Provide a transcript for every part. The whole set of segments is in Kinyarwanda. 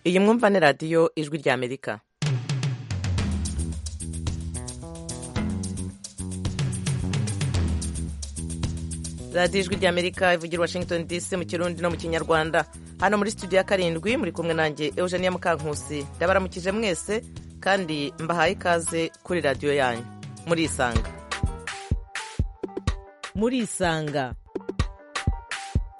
iyi mwumva ni radiyo ijwi rya amerika radiyo ijwi rya amerika ivugira washington dc mu kirundi no mu kinyarwanda hano muri studio ya karindwi muri kumwe nanjye eugenia mukankusi ndabaramukije mwese kandi mbahaye ikaze kuri radiyo yanyu murisanga murisanga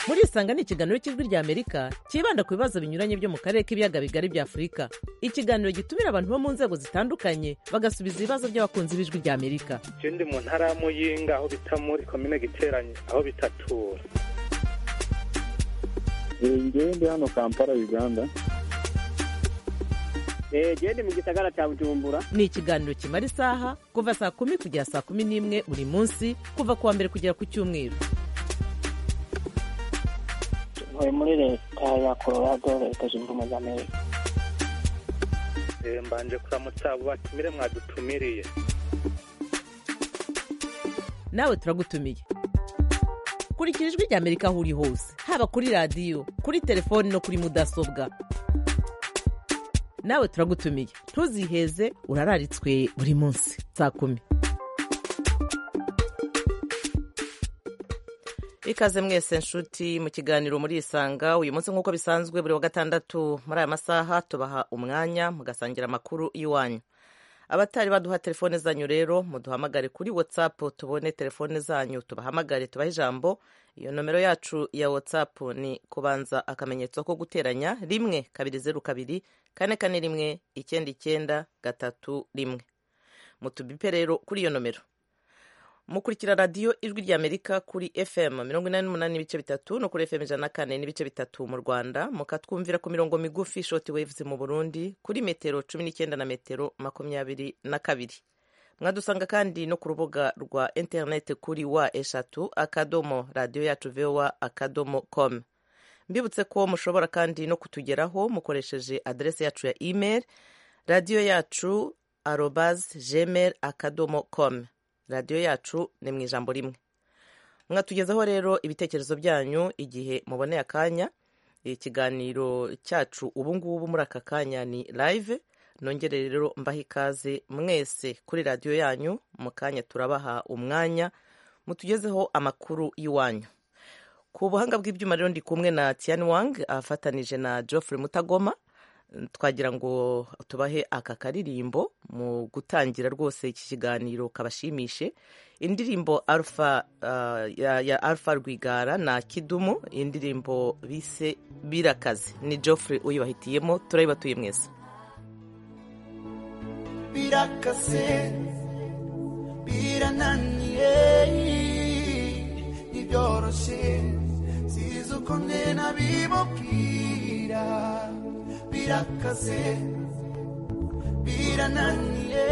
murisanga ni ikiganiro cy'ijwi rya amerika cyibanda ku bibazo binyuranye byo mu karere k'ibiyaga bigari bya afurika ikiganiro gitumira abantu bo mu nzego zitandukanye bagasubiza ibibazo by'abakunzi b'ijwi rya amerika je ndi mu ntara y'amuyinga aho bita muri komine giteranye aho bitatura njyewe ndi hano kampala uganda gende mu gisagara cya bujumbura ni ikiganiro kimara isaha kuva saa kumi kugera saa kumi n'imwe buri munsi kuva ku wa mbere kugera ku cyumweru ntuye muri leta ya colorado leta zunze ubumwe za amerika Eh, mbanje kuramutsa abo batumire mwadutumiriye nawe turagutumiye kurikira ijwi rya amerika aho uri hose haba kuri radiyo kuri telefoni no kuri mudasobwa nawe turagutumiye ntuziheze urararitswe buri munsi saa kumi ikaze mwese nshuti mu kiganiro murisanga uyu munsi nk'uko bisanzwe buri wa gatandatu muri aya masaha tubaha umwanya mugasangira amakuru y'iwanyu abatari baduha telefone zanyu rero muduhamagare kuri whatsapp tubone telefone zanyu tubahamagare tubahe ijambo iyo nomero yacu ya whatsapp ni kubanza akamenyetso ko guteranya rimwe kabiri zeru kabiri kane kane rimwe icyenda icyenda gatatu rimwe mutubipe rero kuri iyo nomero mukurikira radiyo ijwi rya amerika kuri fm mirongo inani n'umunani n'ibice bitatu no kuri fm ijana na kane n'ibice bitatu mu rwanda mukatwumvira ku mirongo migufi shoti waves mu burundi kuri metero cumi n'icyenda na metero makumyabiri na kabiri mwadusanga kandi no ku rubuga rwa interineti kuri wa eshatu akadomo radiyo yacu vowa akadomo com mbibutse ko mushobora kandi no kutugeraho mukoresheje aderesi yacu ya email radiyo yacu arobazi gmail akadomo com radiyo yacu ni mu ijambo rimwe mwatugezaho rero ibitekerezo byanyu igihe muboneye akanya ikiganiro cyacu ubu ngubu muri aka kanya ni live nongere rero mbaha ikaze mwese kuri radiyo yanyu mu kanya turabaha umwanya mutugezeho amakuru y'iwanyu ku buhanga bw'ibyuma rero ndi kumwe na Tian Wang afatanije na Geoffrey Mutagoma twagira ngo tubahe aka karirimbo mu gutangira rwose iki kiganiro kabashimishe indirimbo alpha uh, ya, ya alpha rwigara na kidumu indirimbo bise birakaze ni geoffrey uyibahitiyemo turayibatuye mwese birakase birananiye ntibyoroshye sizi uko nde nabimubwira birakase birananiye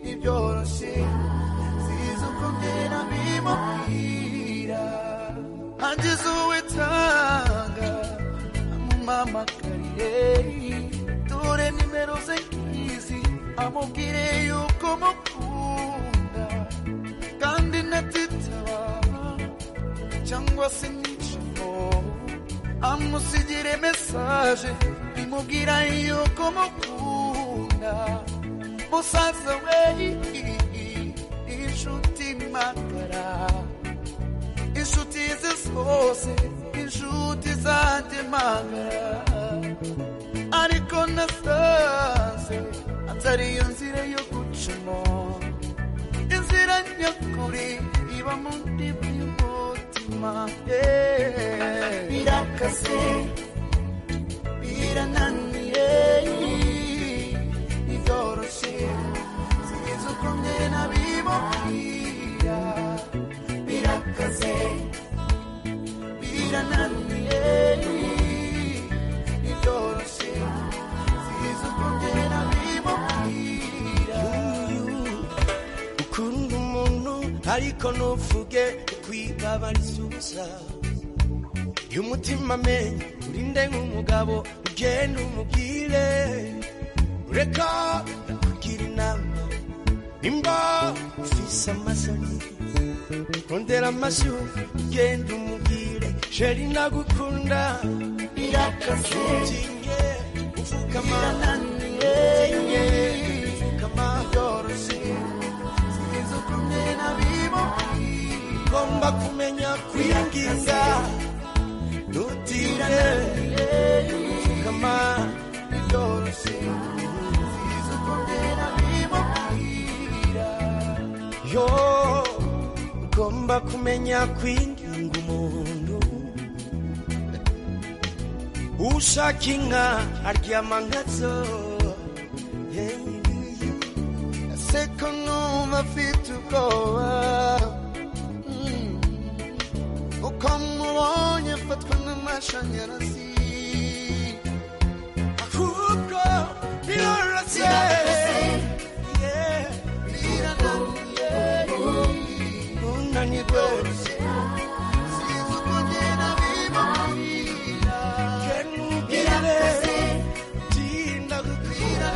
ntibyoroshye sizi uko nde nabimubwira ageze uwitanga amumamakarire dore nimero ze nk'izi amubwire yuko mukunda kandi natitaba cyangwa se nyicamo amusigire mesaje bimubwira yuko mukunda musaza we inshuti magara inshuti ze zose inshuti zanjye magara ariko nasanze atari yo nzira yo gucamo inzira nyakuri iba muri by'umutima yeah. birakase birananiye ntibyoroshye sinzi uko mwe nabimubwira birakase birananiye ntibyoroshye sinzi uko mwe nabimubwira ukunda umuntu ariko ntuvuge ukwigabariza ubusa iyo umutima amenye urinde nk'umugabo ugenda umubwire ureka ndakugira inama nimba ufise amasoni rondera amashyi ugenda umubwire sheri nagukunda Birakase birakase ufukama birananiye byoroshye sinzi ukuntu nabimubwira ngomba kumenya kwinginga ntutinde ufukama byoroshye sinzi ukuntu nabimubwira yo ugomba kumenya kwinginga umuntu ushaka inka aryama nkazo se ko numva mfite ubwoba Mm. uko mubonye mfatwa n'amashanyarazi ahubwo biroroshye Yeah. unanirwe sinzi uko ngenda bimubwira kenubwire tinda gutwira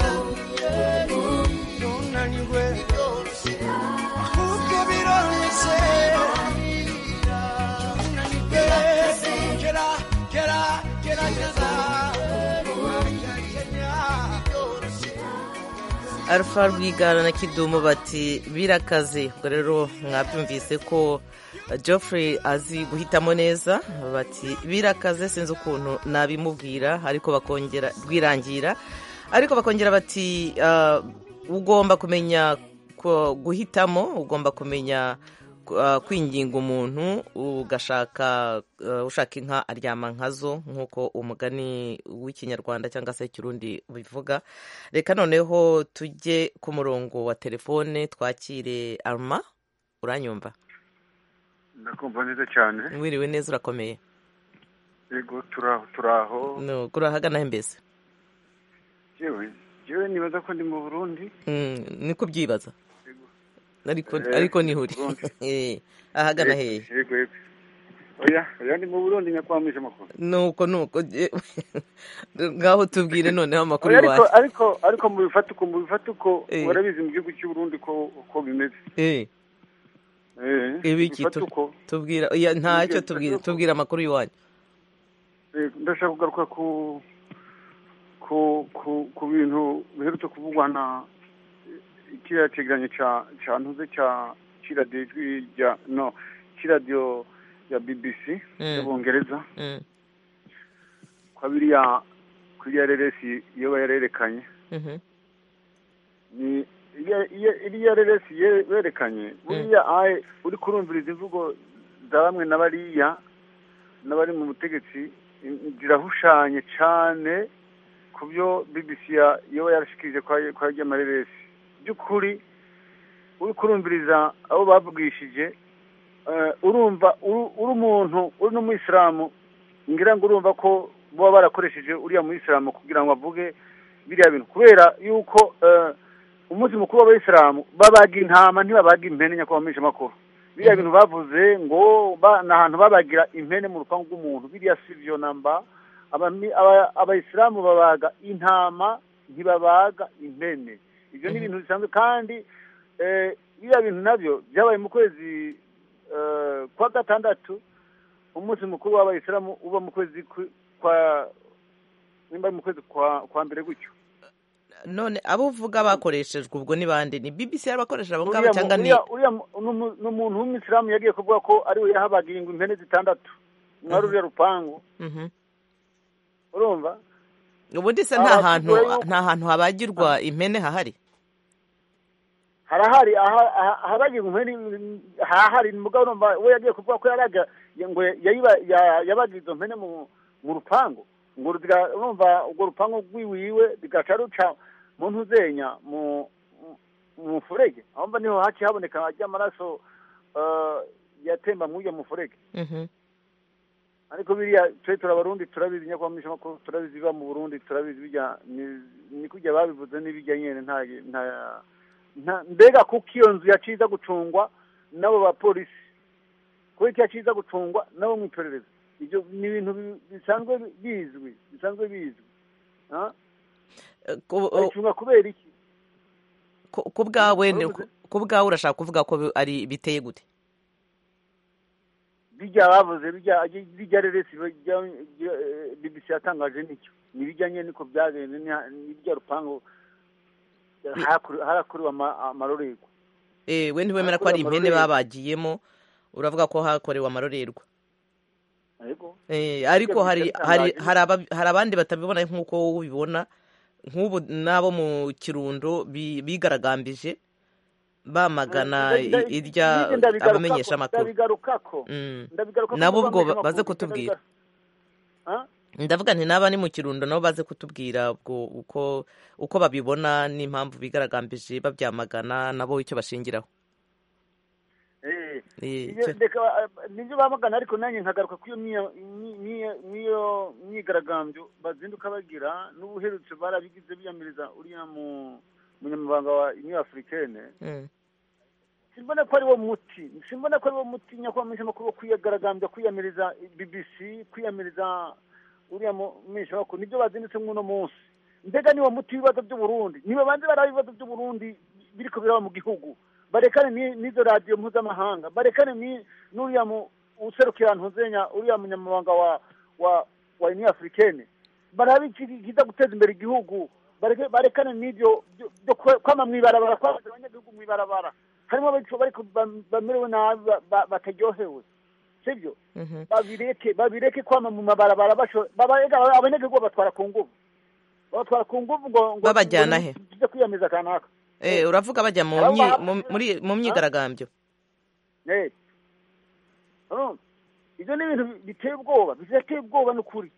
unanirwe ahubwo biroroshye unanirwe gera gera gerageza alpha rwigara na kidumu bati birakaze ubwo rero mwabyumvise ko geoffrey azi guhitamo neza bati birakaze sinzi ukuntu nabimubwira ariko bakongera rwirangira ariko bakongera bati "Ah, ugomba kumenya ku- guhitamo ugomba kumenya ah, kwinginga umuntu ugashaka ah, ushaka inka aryama nkazo nk'uko umugani w'ikinyarwanda cyangwa se ikirundi bivuga reka noneho tujye ku murongo wa telefone twakire arma uranyumva ndakumva neza cyane wiriwe neza urakomeye yego turaho turaho nuko urahagana he mbese yewe yewe nibaza ko ndi mu burundi Mm, ni kubyibaza ariko Eh, ariko nihuri Burundi. Eh, ahagana Yego, hehe yego yego oya oya ndi mu burundi nyakwamije amakuru nuko nuko je- ngaho tubwire noneho amakuru oya ariko iwacu ariko ariko mu bifatuko mu bifatuko Eh. warabizi mu gihugu cy'u burundi ko ko bimeze Eh, eh ibiki tu- ibifatuko tubwira oya, ntacyo Tubwire, tubwira tubwire. tubwira amakuru iwanyu Eh, ndashaka kugaruka ku ku ku ku bintu biherutse kuvugwa na kiriya cyegeranyo cya cya ntuze cya cy'iradiyo ijwi rya no cy'iradiyo ya bbc Mm. y'ubongereza Mm, kwa biriya kuri ya reresi iyo bayarerekanye mhm, ni iya- iya- iriya reresi ye- berekanye buriya aye uri kurumviriza imvugo za bamwe na bariya n'abari mu butegetsi i- zirahushanye cyane ku byo bbc ya- yoba yarashikirije kwa kwa ryama reresi by'ukuri uri kurumviriza abo bavugishije eh, urumva uri uri umuntu uri n'umuyisilamu ngira ngo urumva ko baba barakoresheje uriya muyisilamu kugira ngo avuge biriya bintu kubera yuko eh, umunsi mukuru w'abayisilamu babaga intama ntibabaga impene nyakubahwa makuru biriya bintu bavuze ngo ba- ni ahantu babagira impene mu rupangu rw'umuntu biriya si byo namba Abami- aba- abayisilamu babaga intama ntibabaga impene ibyo ni ibintu bisanzwe kandi eh, biriya bintu nabyo byabaye mu kwezi eh, kwa gatandatu umunsi mukuru w'abayisilamu uba mu kwezi kw- kwa nimba ari mu kwezi kwa kwa mbere gutyo none abo uvuga bakoreshejwe ubwo ni bande ni bbc yarabakoresheje abo ngabo Uriya mu- cyangwa ni uriya uriya mu- ni umu- ni umuntu w'umuyisilamu yagiye kuvuga ko ariwe yahabaga ingo impene zitandatu mwari uriya rupangu Mhm. urumva ubundi se Aba nta hantu tuvuga yuko- nta hantu habagirwa impene hahari harahari aha- aha- ahabaga ingo impene ni- hahari ni mugabo urumva we yagiye kuvuga ko yaraga ya- ngo yayiba- ya- yabaga izo mpene mu mu rupangu ngo ruziga- urumva urwo rupangu rwiwiwe rugaca ruca mu ntuzenya mu mu- mu mufurege aho mba niho haciye haboneka ry'amaraso eh, yatemba mw'uyo mufurege Mhm. ariko biriya twe turabarundi turabizi nyakwamisha makuru turabizi biba mu burundi turabizi bijya ni- ni kurya babivuze n'ibijya nyene nta nta nta- mbega kuko iyo nzu yaciza gucungwa n'abo bapolisi kuko yaciza gucungwa n'abo mu iperereza ibyo ni ibintu bi- bisanzwe bizwi bisanzwe bizwi ah, Eh, ku- bayicunga kubera iki ku- ku bwawe Wari uvuze? ku bwawe urashaka kuvuga ko bi- ari biteye gute bijya bavuze bijya reresi bibisi yatangaje nicyo ntibijyanye niko byagenze n'irya rupangu harakuriwe amarorerwa Eh, we ntiwemera ko ari impene babagiyemo uravuga ko hakorewe amarorerwa ariko Eh, ariko hari hari Bitangaje. hari aba- hari abandi batabibona nk'uko wowe ubibona nk'ubu n'abo mu kirundo bi- bigaragambije bamagana Nda- nda- irya nibyo ndabigarukako, abamenyesha amakuru ndabigarukako Mm. ndabigarukako Nabo kuko ubwo abamenyesha baze amakuru, kutubwira. ndabigaru- Ah? ndavuga nti n'aba ni mu kirundo nabo baze kutubwira ubwo uko uko babibona n'impamvu bigaragambije babyamagana nabo icyo bashingiraho Eh. Eh, Iyo- cyo- reka, ah, nibyo bamagana ariko nanjye nkagaruka kuri iyo myiya- myi- myi- myiyo myigaragambyo bazinduka bagira n'ubuherutse barabigize biyamiriza uriya mu- munyamabanga wa uniyo afurikene Mm. simbona ko ari wo muti simbona ko ari wo muti nyakubahwa amakuru wo kwiyagaragambya kwiyamiriza bbc kwiyamiriza uriya mwishamakuru nibyo bazindutse mw'uno munsi mbega niwo muti w'ibibazo by'uburundi nibabanze baraba ibibazo by'uburundi biriko biraba mu gihugu barekane ni- n'izo radiyo mpuzamahanga barekane ni- n'uriya mu- userukira ntuzenya uriya munyamabanga wa wa wa uniyo afurikene barabe ikiza guteza imbere igihugu bareke- barekane n'ibyo byo- byo kwe- kwama mw'ibarabara kwabaza abanyagihugu mw'ibarabara harimo abicu bariko bam- bamerewe nabi ba- ba- bataryohewe sibyo Mhm. babireke babireke kwama mu mabarabara basho babarega abanyagihugu batwara ku nguvu batwara ku nguvu ngo ngo- Babajyana ngo he? tujye kwiyamiriza kanaka Eh, uravuga bajya mu Abo myi- baba- mu- muri- mu myigaragambyo Eh. Urumva? ibyo ni ibintu biteye ubwoba bidateye ubwoba ni ukuri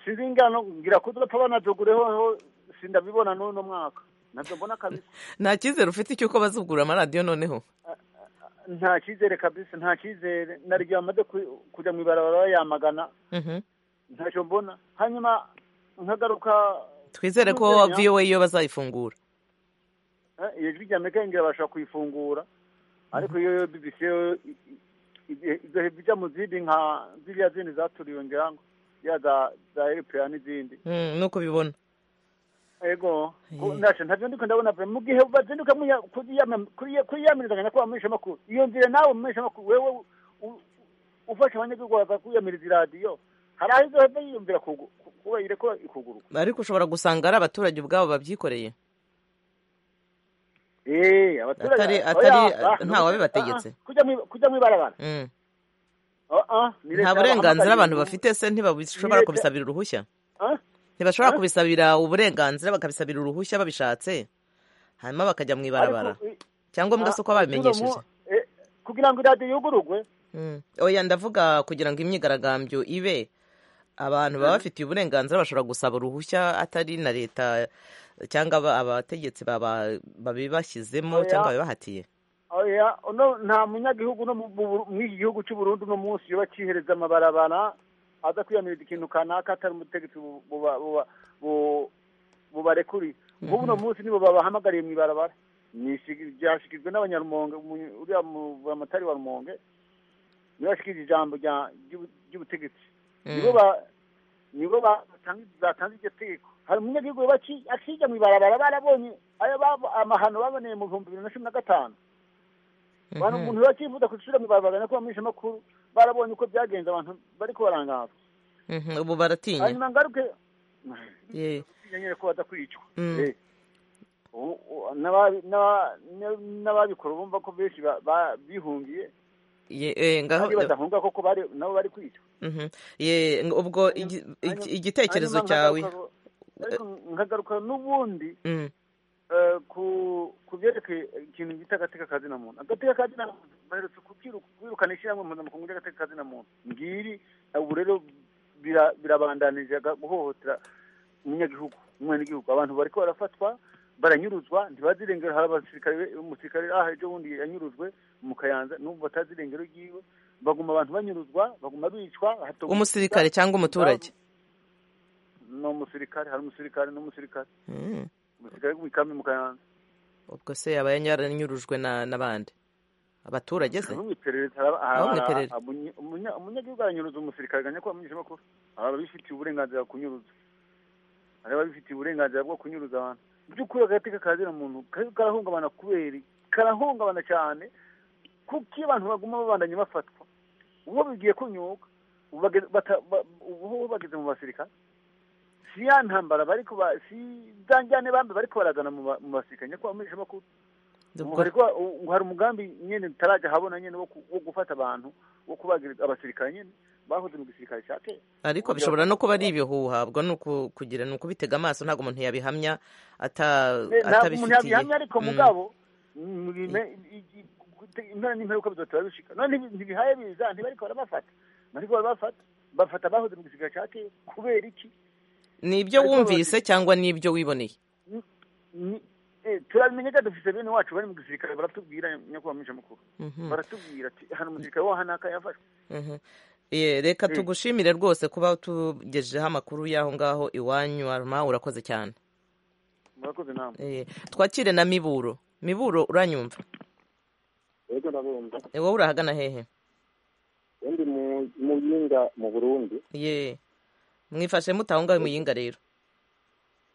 sinzi ingano ngira ko tugapfa banadogureho ho sindabibona n'uno mwaka nabyo mbona kabisa nta cyizere ufite cy'uko bazugura amaradiyo noneho nta cyizere kabisa nta cyizere naryo amaze ku- kujya mu ibarabara bayamagana Mhm. ntacyo mbona hanyuma nkagaruka twizere ko Ntuzenya. voa iyo bazayifungura eh, iyo jwi rya amerika ngira bashobora kuyifungura ariko iyo yo bbc yo i- i- ibihe bijya mu zindi nka ziriya zindi zaturiwe ngira ngo ya za za eropeya n'izindi Mm, nuko ubibona ego ku- Eh. ntacyo ntabyo ndiko ndabona pe mu gihe bazinduka mwiya- kuriyama- kuriya- kuriyamirizanya na kuba mumisha makuru iyo nzira nawe mumisha makuru wewe u- ufasha abanyagihugu baza kwiyamiriza iradiyo hari aho izo hava yiyumvira kugu- ku- kubayire ko ikuguruka ariko ushobora gusanga ari abaturage ubwabo babyikoreye Eh, abaturage- Atari- oya, atari- ah, nta wabibategetse. ah, ah, kujya mwi- kujya mwibarabara Mm. ni nta burenganzira leta yabahamagariye abantu ngo- bafite se ntibashobora leta- kubisabira uruhushya Ah? ntibashobora Ah? kubisabira uburenganzira bakabisabira uruhushya babishatse hanyuma bakajya mu ibarabara Ariko, eh, cyangombwa ah, se uko uno babimenyesheje mu- eh, kugira ngo iradiyo yugurugwe Mm. oya ndavuga kugira ngo imyigaragambyo ibe abantu baba bafitiye uburenganzira bashobora gusaba uruhushya atari na leta cyangwa aba- abategetsi baba- babibashyizemo Oya. cyangwa babibahatiye oya uno nta munyagihugu no mu- mu- mu iki gihugu cy'u burundi uno munsi yoba akihereza amabarabara aza kwiyamiriza ikintu kanaka atari umutegetsi bu- buba- buba- bu- bubarekuriye nk'ubu uno munsi nibo babahamagariye mu ibarabara Nishigi- byashyikirijwe n'abanyarumonge umu- uriya mu- buramatari wa rumonge nibo bashikirije ijambo rya- ry'ubu- ry'ubutegetsi nibo ba- nibo ba- batanga- batanze iryo tegeko hari umunyagihugu yoba aki- akijya mu ibarabara barabonye ayo babo- amahano baboneye mu bihumbi bibiri na cumi na gatanu abantu umuntu bakivuga kucira mu barabara no kubamisha makuru barabonye uko byagenze abantu bari kubarangara Mhm, ubu baratinya hanyuma ngaruke Ye. nyine ko badakwicwa Mm. Eh. U- u- n'aba- n'aba- n'aba- n'ababikora bumva ko benshi ba- ba- bihungiye Ye, eh, ngaho kandi badahunga koko bari- nabo bari kwicwa Mhm. Ye, ngo- ubwo igi- Hanyuma- iki- igitekerezo hanyuma cyawe nkagaruka- ariko nkagaruka n'ubundi Mm. eh, ku ku byerekeye ikintu bita agateka ka zina muntu agateka ka zina muntu baherutse kubyiru- kwirukana ishyirahamwe mpuzamakungu ry'agateka ka zina muntu ngiri ubu rero bira- birabandanije aga- guhohotera umunyagihugu umwenegihugu abantu bariko barafatwa baranyuruzwa ntibazirengera hari abasirikare be- umusirikare aha ejo bundi yanyuruzwe mu kayanza n'ubu batazirengero ryiwe baguma abantu banyuruzwa baguma bicwa hatogozwa- umusirikare cyangwa umuturage ni umusirikare hari umusirikare n'umusirikare Mm. umusirikare w'ikambi mu kayanza ubwo se yaba yaranyurujwe na- n'abandi abaturage se Abamwiperereza, aba- Abo aba- mwiperereza. abunya- umunya- umunyagihugu aranyuruza umusirikare aganya ko bamwishe amakuru hari ababifitiye uburenganzira bwo kunyuruza hari ababifitiye uburenganzira bwo kunyuruza abantu Mu by'ukuri agateka ka ziriya muntu ka- karahungabana kubera iki? karahungabana cyane kuko iyo abantu baguma babandanya bafatwa uwo bigiye kunyuka ubu bageze- bata- ba- ubu bageze mu basirikare si ya ntambara bari kuba si za njyane bambe bari kubaragana mu ba- mu basirikare nyakubahwa mu makuru ubwo hari kuba- u- hari umugambi nyine tutarajya habona nyine wo ku- wo gufata abantu wo kubagira abasirikare nyine bahoze mu gisirikare cya kera ariko bishobora no kuba ari ibihuha ubwo ni uku- kugira ni ukubitega amaso ntabwo umuntu yabihamya ata ntabwo umuntu atabifitiye yabihamya ariko Mm. mugabo murime- i- i- gute- impera n'imperuka bizotera bishika none ntibi- ntibihaye biza ntibariko barabafata bariko barabafata bafata abahoze mu gisirikare cya kera kubera iki ni ibyo ariko wumvise cyangwa ni ibyo wiboneye Ni- eh, turabimenya ko dufite bene wacu bari mu gisirikare baratubwira nyakubahwa misha mukuru baratubwira ati hano umusirikare waho hanaka yafashwe Mhm. Eh, reka tugushimire rwose kuba tugejejeho amakuru y'aho ngaho iwanyu arma urakoze cyane murakoze namwe Eh, twakire na miburo miburo uranyumva yego ndabumva Eh, wowe urahagana hehe undi mu yinga mu burundi ye mwifashe mute aho ngaho muyinga rero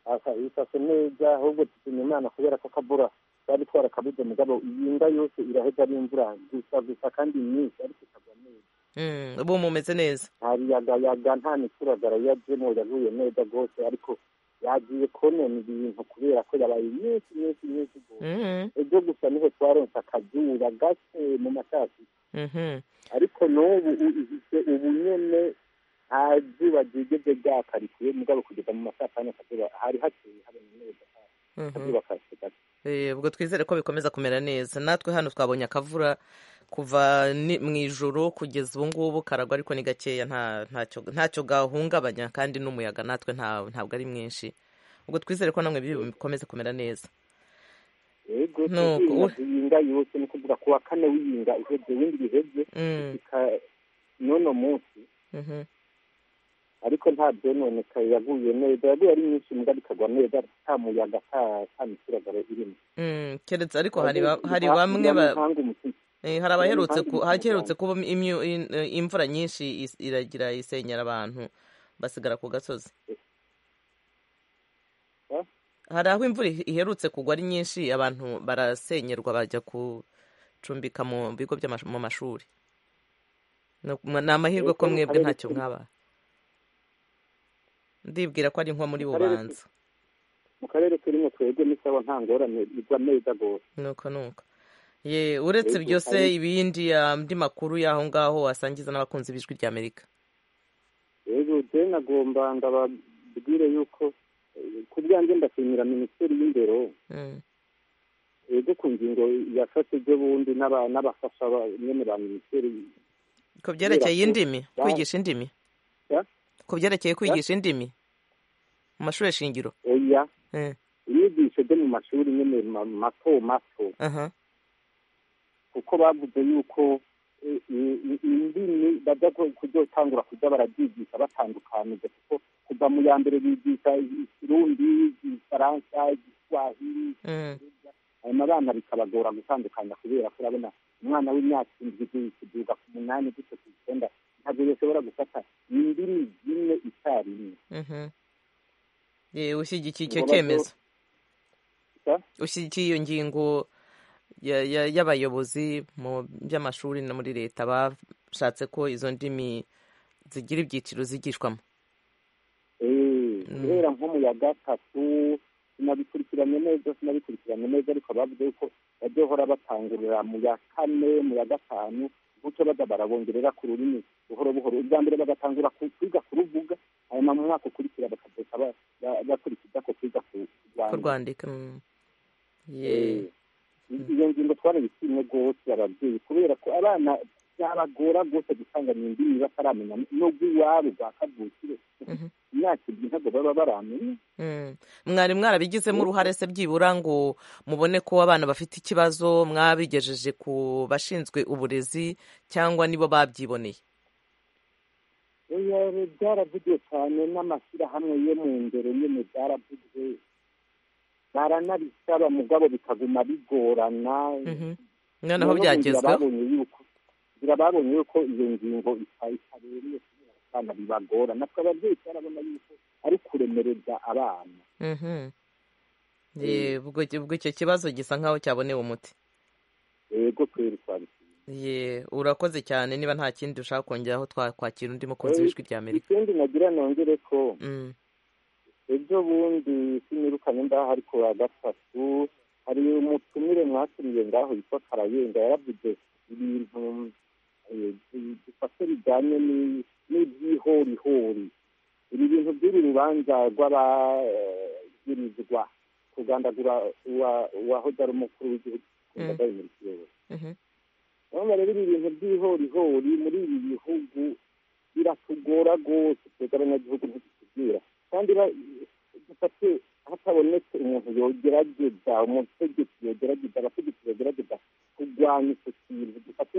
aka ifashe neza ahubwo tutumye imana kubera ko akabura twari twarakabuze mugabo iyinga yose iraheza n'imvura gusa gusa kandi myinshi ariko ikagwa neza Mm, ubu mumeze neza nta biyagayaga nta mituragara yajemo yaguye neza rwose ariko yagiye konona ibintu kubera ko yabaye myinshi myinshi myinshi rwose Mhm, ejo gusa niho twaronse akazuba gake mu masasi mhm. ariko n'ubu ufite ubu nyene nta zuba ryigeze ryakarikiye mugabo kugeza mu masaha atanu akazuba hari hakeye habona neza akazuba karashe gake Eh, ubwo twizere ko bikomeza kumera neza natwe hano twabonye akavura kuva ni- mu ijoro kugeza ubu ngubu karagwa ariko ni gakeya nta- ntacyo ntacyo gahungabanya kandi n'umuyaga natwe nta- ntabwo ari mwinshi ubwo twizere ko namwe ibi bikomeze kumera neza Nuko, yego tuzinga we- tuyinga yose ni ukuvuga ku wa kane wiyinga uhebye windi bihebye Mm, ika- n'uno munsi mhm. ariko nta byononeka yaguye neza yaguye ari myinshi mugabo ikagwa neza nta muyaga nta- nta mituragaro irimo Mm, keretse ariko hari ba- hari bamwe ba- mpanga umutima eh, hari abaherutse ku- impamvu haherutse kuba imyu- in- eh, imvura nyinshi is- iragira isenyera abantu basigara ku gasozi Eh? hari aho imvura ih- iherutse kugwa ari nyinshi abantu barasenyerwa bajya gucumbika mu bigo by'amash- mu mashuri No- mwa- ni amahirwe ko Ese mu mwebwe karere ntacyo turi- mwaba ndibwira ko ari nko muri Mu karere bubanza mu karere turimo twebwe ni sawa nta ngorane igwa neza rwose nuko nuko ye uretse Ego, byose hari- ibindi andi makuru y'aho ngaho wasangiza n'abakunzi b'ijwi ry'amerika rero je nagomba ndababwire yuko eh, ku bwanjye ndashimira minisiteri y'indero Mm, rero ku ngingo yafashe ibyo bundi n'aba- n'abafasha ba- nyene ba minisiteri ku byerekeye ko- indimi ba- kwigisha indimi Ya? ku byerekeye kwigisha indimi mu mashuri shingiro oya Eh, inyigisho byo mu mashuri nyene ma- mato mato aha kuko bavuze yuko eh, i- i- indimi bajya ku- kuzotangura kujya barabyigisha batandukanije kuko kuva mu ya mbere bigisha i- ikirundi igifaransa igiswahili mm, hanyuma abana bikabagora gutandukanya kubera ko urabona umwana w'imyaka indwi kuduga ku munani gutyo ku icyenda ntabwo yashobora gufata indimi zimwe icyarimwe mhm. Ye, ushyigikiye icyo Ngo bazo- cyemezo Sa? ushyigikiye iyo ngingo ya- ya- y'abayobozi mu by'amashuri no muri leta bashatse ko izo ndimi zigira ibyiciro zigishwamo Eh, Mm. guhera nko mu ya gatatu sinabikurikiranye neza sinabikurikiranye neza ariko bavuze yuko bazohora batangurira mu ya kane mu ya gatanu gutyo baza barabongerera ku rurimi buhoro buhoro ubwa mbere bagatangura ku- kwiga kuruvuga hanyuma mu mwaka ukurikira bakazoka ba- ba- bakurikiza ko kwiga ku- ko rwandika kurwandika mm. Ye. Eh, iyo ngingo twarabishimye rwose ababyeyi kubera ko abana byabagora rwose gusanganya indimi bataramenya nubwo iwabo bwa kavukire Mhm. imyaka ibiri ntabwo baba baramenya Mm. mwari mwarabigizemo uruhare se byibura ngo mubone ko abana bafite ikibazo mwabigejeje ku bashinzwe uburezi cyangwa nibo babyiboneye oya re, byaravugiwe cyane n'amashyirahamwe yo mu ndero nyine byaravuzwe baranabisaba mugabo bikaguma bigorana Mhm. noneho None ubu byagezweho birababonye yuko birababonye yuko iyo ngingo ita- itabereye kubera ko abana bibagora natwe ababyeyi twarabona yuko ari kuremereza abana Mhm. Ye, ubwo ubwo icyo kibazo gisa nkaho cyabonewe umuti yego kweri twabishimye ye urakoze cyane niba nta kindi ushaka kongeraho twakwakira undi mukunzi w'ijwi rya amerika ikindi nagira nongere ko Mm, ejo bundi sinirukanye ndaho ari ku wa gatatu hari umutumire mwatumiye ngaho yitwa karayenga yaravuze ibintu eh, bi- bifata bijyanye ni- n'iby'ihorihori ibi bintu by'uru rubanza rw'abagirizwa kugandagura uwa- uwahoze ari umukuru w'igihugu ku Mm. mbaga y'umuryango mhm, urabona rero ibi bintu by'ihorihori muri ibi bihugu biratugora rwose twebwe abanyagihugu ntitutubwira kandi ba- dufate hatabonetse umuntu yogerageza umutegetsi yogerageza abategetsi bogerageza kurwanya icyo kintu dufate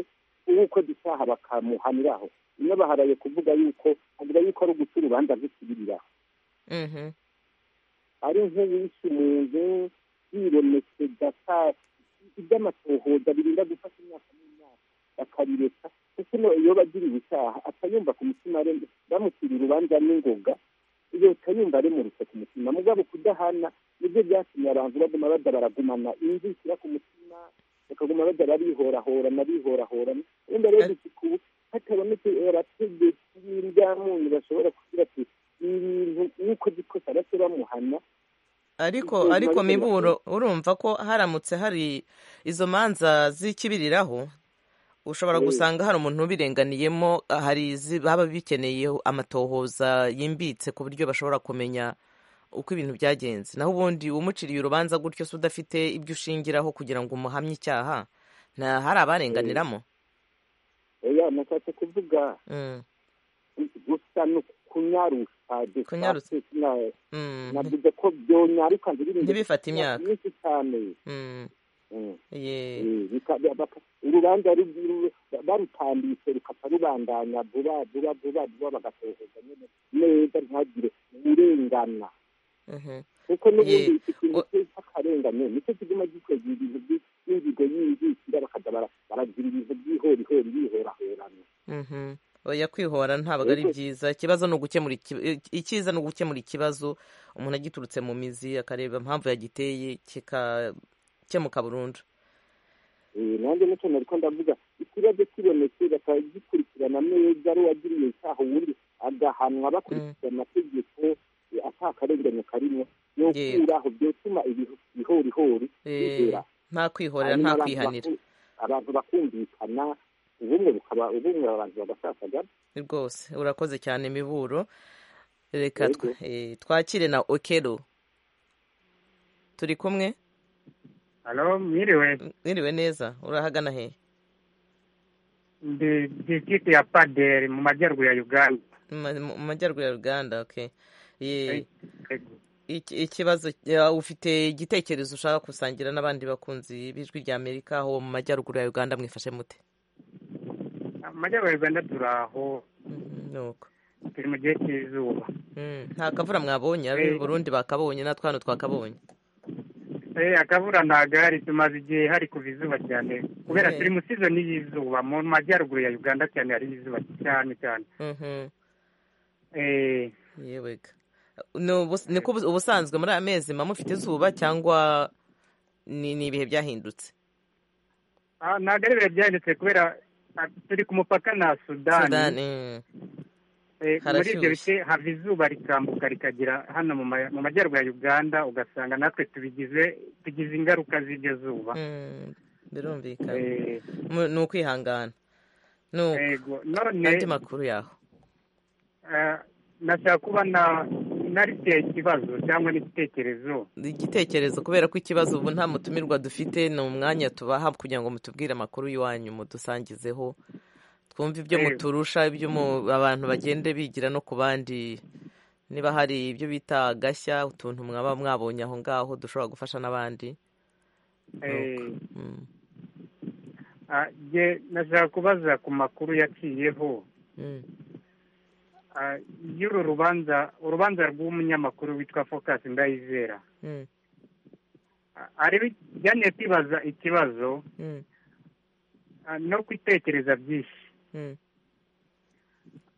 uko dusaha bakamuhaniraho ino baharaye kuvuga yuko avuga yuko ari uguca urubanza rw'ikibiriraho mhm, ari nk'uwishe umuntu yiremetse gata iby'amatohoza birinda gufata imyaka n'imyaka bakabireka kuko no- iyo bagiriwe icyaha atayumva ku mutima arembe bamucira urubanza n'ingoga leta yumva aremurutse ku mutima mugabo kudahana nibyo byatumye abantu baguma bajya baragumana inzu ishyira ku mutima bakaguma bajya barihorahorana bihorahorana wenda rero isuku hatabonetse abategetsi b'indyamunyu bashobora kugira ati ibintu nk'uko gikosa bake bamuhana ariko Izuba ariko rirenga miburo urumva ko haramutse hari izo manza z'ikibiriraho ushobora Mm. gusanga hari umuntu ubirenganiyemo hari izi- baba bikeneye amatohoza yimbitse ku buryo bashobora kumenya uko ibintu byagenze naho ubundi umuciriye urubanza gutyo se udafite ibyo ushingiraho kugira ngo umuhamye icyaha nta hari abarenganiramo oya nashatse kuvuga Mm, gusa ni kunyarusha de Kunyarutsa. facto sina- mm, navuze ko byonyaruka ndirimbo Ntibifate imyaka. myinshi cyane mm, Mm. ye. Eh, bika- baka- urubanza ru- ru- barutambitse rukapfa rubandanya vuba vuba vuba vuba bagatohoza nyine neza ntihagire urengana Mhm. kuko n'ubundi Ye- iki kintu o- cy'akarengane nicyo kiguma gikwega ibintu by'inzigo y'inzikira bakajya bara- baragira ibintu by'ihorihori bihoraherana Mhm. oya kwihora ntabwo ari Ariko- byiza ikibazo ni ugukemura iki- icyiza ni ugukemura ikibazo umuntu agiturutse mu mizi akareba impamvu yagiteye kikakemuka burundu Eh, nanjye nicyo nariko ndavuga ikibazo kibonetse bakagikurikirana neza ari uwagiriye icyaha ubundi agahanwa bakurikiza amategeko eh, ata karengane karimwo yokuraho byotuma ibihu- ihorihori Eh, bibera nta kwihorera Hanyuma nta abantu kwihanira baku- abantu bakumvikana ubumwe bukaba ubumwe abantu bagasasagana rwose urakoze cyane imiburo reka Yego. twa- eh, twakire na okero turi kumwe Halo, mwiriwe. mwiriwe neza urahagana he Ndi district ya Paderi mu majyaruguru ya Uganda. Ma- mu mu majyaruguru ya uganda okay Ye- Yego. Iki- ikibazo ya- ufite igitekerezo ushaka gusangira n'abandi bakunzi b'ijwi rya amerika aho mu majyaruguru ya uganda mwifashe mute Mu majyaruguru ya Uganda turaho Mhm, nuko turi mu gihe cy'izuba. Mm, nta kavura mwabonye ab'i Eh. burundi bakabonye natwe hano twakabonye Eh akavura ntago hari tumaze igihe hari kuva izuba cyane kubera Eh. turi mu season y'izuba mu majyaruguru ya Uganda cyane hari izuba cyane cyane. Mhm, Eh yewega Ni ubus- niko ubus- ubusanzwe muri aya mezi mba mufite izuba cyangwa ni ni ibihe byahindutse ah, ntago ari bihe byahindutse kubera ah, turi ku mupaka na Sudani. sudani mm, Eh, muri ibyo Harashyushye. bice hava izuba rikambuka rikagera hano mu ma- mu majyaruguru ya uganda ugasanga natwe tubigize tugize ingaruka z'iryo zuba mm, birumvikana Eh, Mu- ni ukwihangana nuko yego none andi makuru yaho eh, nashaka kuba na nariteye ikibazo cyangwa n'igitekerezo igitekerezo kubera ko ikibazo ubu nta mutumirwa dufite ni umwanya tubaha kugira ngo mutubwire amakuru y'iwanyu mudusangizeho twumve ibyo Eh. muturusha ibyo mu- abantu bagende bigira no ku bandi niba hari ibyo bita agashya utuntu mwaba mwabonye aho ngaho dushobora gufasha n'abandi Eh, Mm, ah, nge nashaka kubaza ku makuru yaciyeho mm, ah, y'uru rubanza urubanza rw'umunyamakuru witwa focus ndayizera mm, Ah, ari byaneye kwibaza ikibazo mm, ah, no kwitekereza byinshi mm,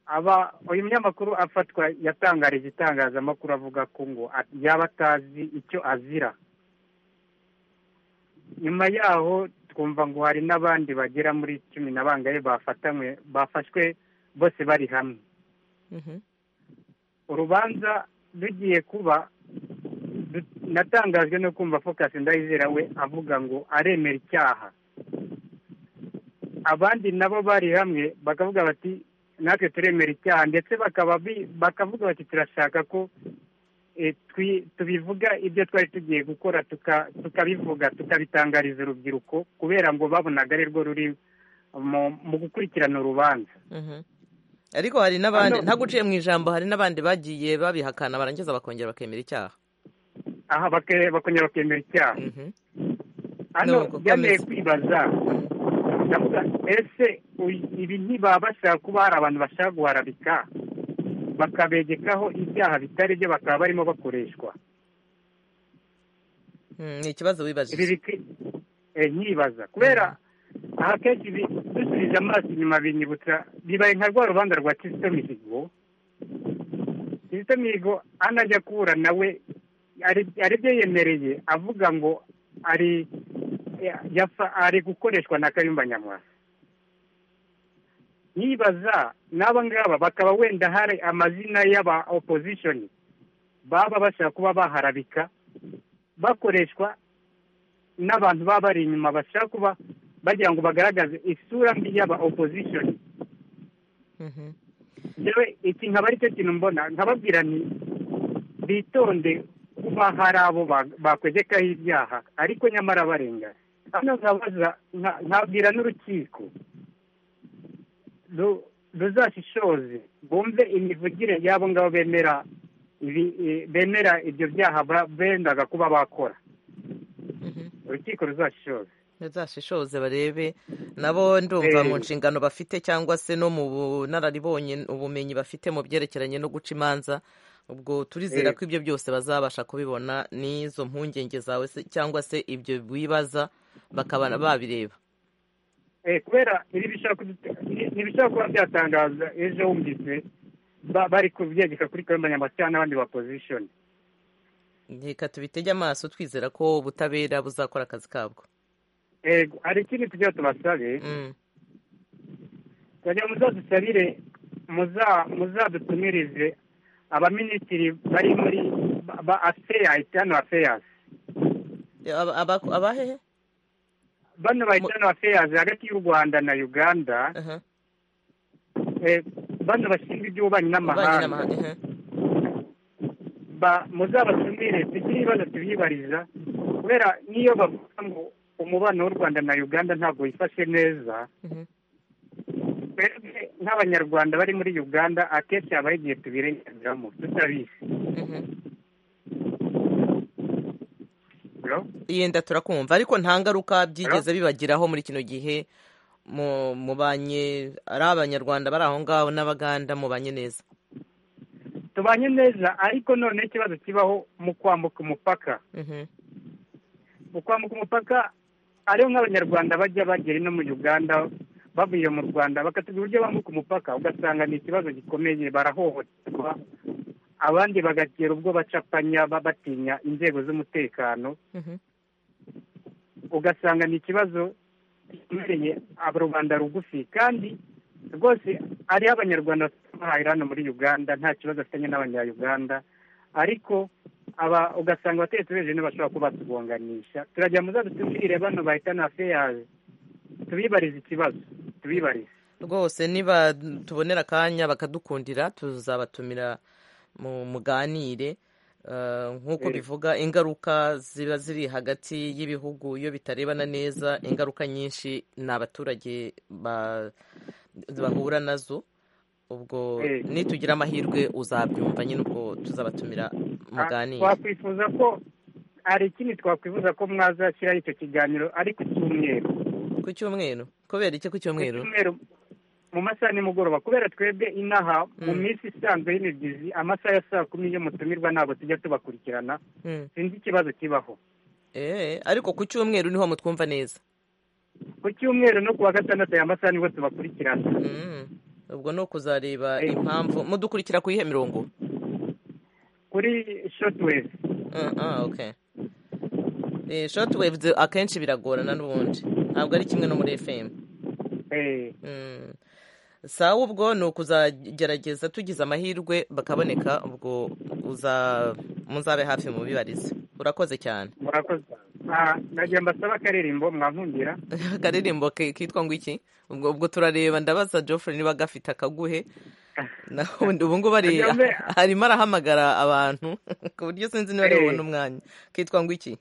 aba uyu munyamakuru afatwa yatangarije itangazamakuru avuga ko ngo a- yaba atazi icyo azira nyuma yaho twumva ngo hari n'abandi bagera muri cumi na bangahe bafatanywe bafashwe bose bari hamwe urubanza rugiye kuba du- natangajwe no kumva focus ndayizera we avuga ngo aremera icyaha abandi nabo bari hamwe bakavuga bati natwe turemera icyaha ndetse bakaba bi- bakavuga bati turashaka ko eh, twi- tubivuga ibyo twari tugiye gukora tuka- tukabivuga tukabitangariza urubyiruko kubera ngo babonaga ari rwo ruri mu- mu gukurikirana urubanza Mhm. ariko hari n'abandi Ano- ntaguciye mu ijambo hari n'abandi bagiye babihakana barangiza bakongera bakemera icyaha aha bake- bakongera bakemera icyaha Mhm. hano Nuko byanteye komeza. kwibaza ndavuga ese uyu- ibi ntibabasha kuba hari abantu bashaka guharabika bakabegekaho ibyaha bitari byo bakaba barimo bakoreshwa Mm, ni ikibazo ibi wibajije biki- eh, nyibaza kubera aha kenshi bi- dusubije amaso inyuma binyibutsa bibaye nka rwa rubanza rwa kizito mihigo kizito mihigo anajya kuburana we ari- ari byo yemereye avuga ngo ari ya- yafa- ari gukoreshwa na kayumba nyamwasa nyibaza n'aba ngaba bakaba wenda hari amazina y'aba opposition baba bashaka kuba baharabika bakoreshwa n'abantu baba bari inyuma bashaka kuba bagira ngo bagaragaze isura mbi y'aba opposition Mhm. yewe iki nkaba ari cyo kintu mbona nkababwira nti bitonde kuba hari abo ba- bakwegekaho ibyaha ariko nyamara barenga hano nkabaza nka- nkabwira n'urukiko ru- ruzashishoze bumve imivugire y'abo ngabo bemera ibi- i- bemera ibyo byaha ba- bendaga kuba bakora Mhm. urukiko ruzashishoze bazashishoze barebe nabo ndumva Eh. mu nshingano bafite cyangwa se no mu bunararibonye ubumenyi bafite mu byerekeranye no guca imanza ubwo turizera Eh. ko ibyo byose bazabasha kubibona n'izo mpungenge zawe se- cyangwa se ibyo wibaza bakaba babireba Eh, kubera ibi bishobora kudu- ni- ni ibishobora kuba byatangaza ejo wumvise ba- bari kubyegeka kuri kayumba nyamwasa cyangwa n'abandi ba opposition reka tubitege amaso twizera ko ubutabera buzakora akazi kabwo ego hari ikindi tugira tubasabe Mm. kugira muzadusabire muza- muzadutumirize abaminisitiri bari muri ba- ba afeya itanu afeyasi Aba- aba- abahehe bano ba itanu afeyasi hagati y'u rwanda na uganda Aha. eh, bano bashinzwe Ububanyi iby'ububanyi n'amahanga n'amahanga aha. ba- muzabatumire tugire ibibazo tubibariza kubera n'iyo bavuga ngo umubano w'u rwanda na uganda ntabwo wifashe neza Mhm. twebwe nk'abanyarwanda bari muri uganda akenshi habaho igihe tubirenganiramo tutabizi Mhm. Hello? yenda turakumva ariko nta ngaruka byigeze bibagiraho muri kino gihe mu- mubanye ari abanyarwanda bari aho ngaho n'abaganda mubanye neza tubanye neza ariko none ikibazo kibaho mu kwambuka umupaka Mhm, mu kwambuka umupaka ariho nk'abanyarwanda bajya bagera ino mu uganda bavuye mu rwanda bakatubwira uburyo bambuka umupaka ugasanga ni ikibazo gikomeye barahohoterwa abandi bagatera ubwo bacapanya ba- batinya inzego z'umutekano mhm. ugasanga ni ikibazo gimereye rubanda rugufi kandi rwose hariho abanyarwanda bahahira hano muri uganda nta kibazo afitanye n'abanyayuganda ariko aba ugasanga abategetsi b'ejo bashobora kuba batugonganisha turajya muza dutubwire bano bahita na feyazi tubibarize ikibazo tubibarize rwose niba tubonera akanya bakadukundira tuzabatumira mu muganire Eh, nk'uko Eh. bivuga ingaruka ziba ziri hagati y'ibihugu iyo bitarebana neza ingaruka nyinshi ni abaturage ba- bahura nazo ubwo Eh. nitugira amahirwe uzabyumva nyine ubwo tuzabatumira muganire twakwifuza ko hari ikindi twakwifuza ko mwazashyiraho icyo kiganiro ariko cy'umweru ku cyumweru kubera iki ku ku cyumweru cyumweru mu masaha ya nimugoroba kubera twebwe inaha mu Mm. minsi isanzwe y'imibyizi amasaha ya saa kumi yo mutumirwa ntabwo tujya tubakurikirana Mm. sinzi ikibazo kibaho Eh, ariko ku cyumweru niho mutwumva neza ku cyumweru no kuwa gatandatu aya masaha nibwo tubakurikirana Mm. ubwo ni ukuzareba Eh. impamvu mudukurikira ku yihe mirongo kuri shotwave Ah, ah, okay. Eh, shortwaves akenshi biragorana n'ubundi ntabwo ari kimwe no muri fm eh Mm. sawa ubwo ni ukuzagerageza tugize amahirwe bakaboneka ubwo uza muzabe hafi mubibarize urakoze cyane murakoze Ah, nagiye mbasaba akaririmbo mwankundira akaririmbo ke- kitwa ngo iki ubwo ubwo turareba ndabaza Geoffrey niba agafite akaguhe naho ubundi- ubu ngubu ari Kagame. arimo arahamagara abantu ku buryo sinzi niba ari Eh. bubone umwanya kitwa ngo iki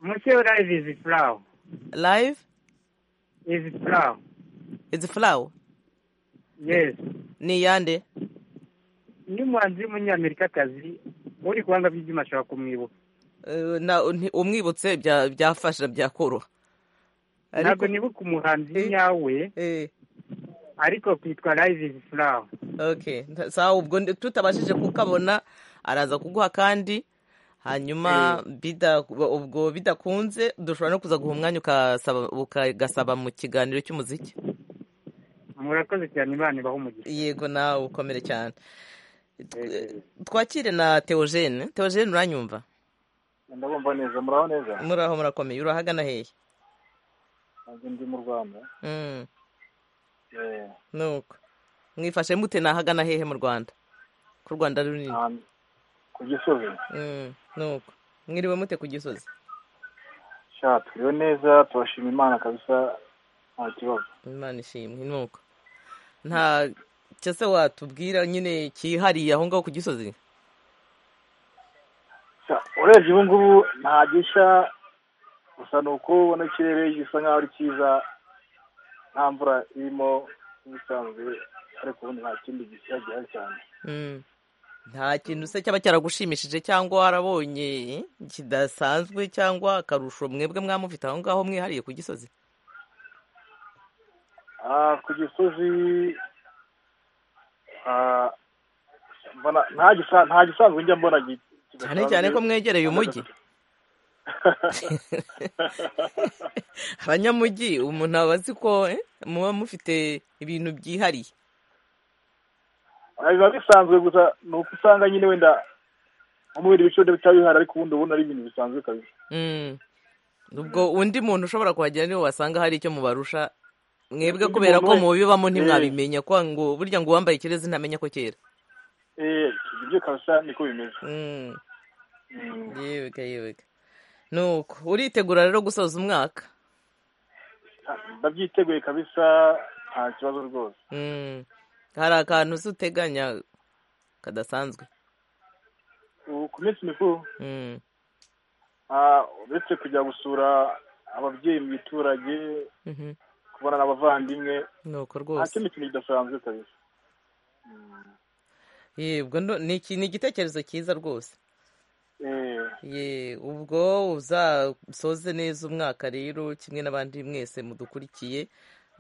muke live is flow live is flow is flower yes ni iyande ni umuhanzi w'umunyamerikakazi uri kubanga by'ibyuma ashobora kumwibuka Eh, na nti- umwibutse bya- byafasha byakoroha ntabwo nibuka umuhanzi Eh. nyawe eh ariko kitwa live is flow okay Nta- sawa ubwo ndi- tutabashije kukabona araza kuguha kandi hanyuma bida ubwo bidakunze dushobora no kuza guha umwanya ukasaba ukagasaba mu kiganiro cy'umuziki murakoze cyane imana ibaho umugisha yego nawe ukomere cyane Eh, eh. twakire na teogene teogene uranyumva ndabumva neza muraho neza muraho murakomeye urahagana hehe nanjye ndi mu rwanda Mm, Eh, nuko mwifashe mute nahagana hehe mu rwanda ku rwanda runini ahantu ku gisozi Mm, nuko mwiriwe mute ku gisozi sha turiho neza turashima imana kabisa nta kibazo imana ishimwe nuko nta cyo se watubwira nyine cyihariye aho ngaho ku gisozi Sha, urebye ubu ngubu nta gishya gusa ni uko ubona ikirere gisa nkaho ari cyiza nta mvura irimo nk'isanzwe ariko ubundi nta kindi gishya gihari cyane Mm. nta kintu se cyaba cyaragushimishije cyangwa warabonye kidasanzwe cyangwa akarusho mwebwe mwamufite aho ngaho mwihariye ku gisozi Ah, ku gisozi ah, mbona nta gisa- nta gisanzwe njya mbona gi- cyane cyane ko mwegereye umujyi abanyamujyi umuntu aba azi ko eh, muba mufite ibintu byihariye Ah, biba bisanzwe gusa ni uko usanga nyine wenda nko mu bindi bice wenda bitaba bihari ariko ubundi ubona ari ibintu bisanzwe kabisa Mm. ubwo undi muntu ushobora kuhagera niwe wasanga hari icyo mubarusha mwebwe Undi kubera ko muntu we- mubibamo Eh. ntimwabimenya kwa ngo burya ngo uwambaye ikirezi ntamenya ko cyera eh ibyo kabisa niko bimeze Mm, Mm. yeweka yeweka nuko uritegura rero gusoza umwaka ndabyiteguye kabisa nta kibazo rwose Mm, hari akantu se uteganya kadasanzwe ubu ku minsi mikuru Mm, ah, uretse kujya gusura ababyeyi mu giturage mhm. kubona n'abavandimwe nuko nta rwose kindi kintu kidasanzwe kabisa Ye, ubwo ndo- ni iki- ni igitekerezo cyiza rwose Eh, ye ubwo uzasoze neza umwaka rero kimwe n'abandi mwese mudukurikiye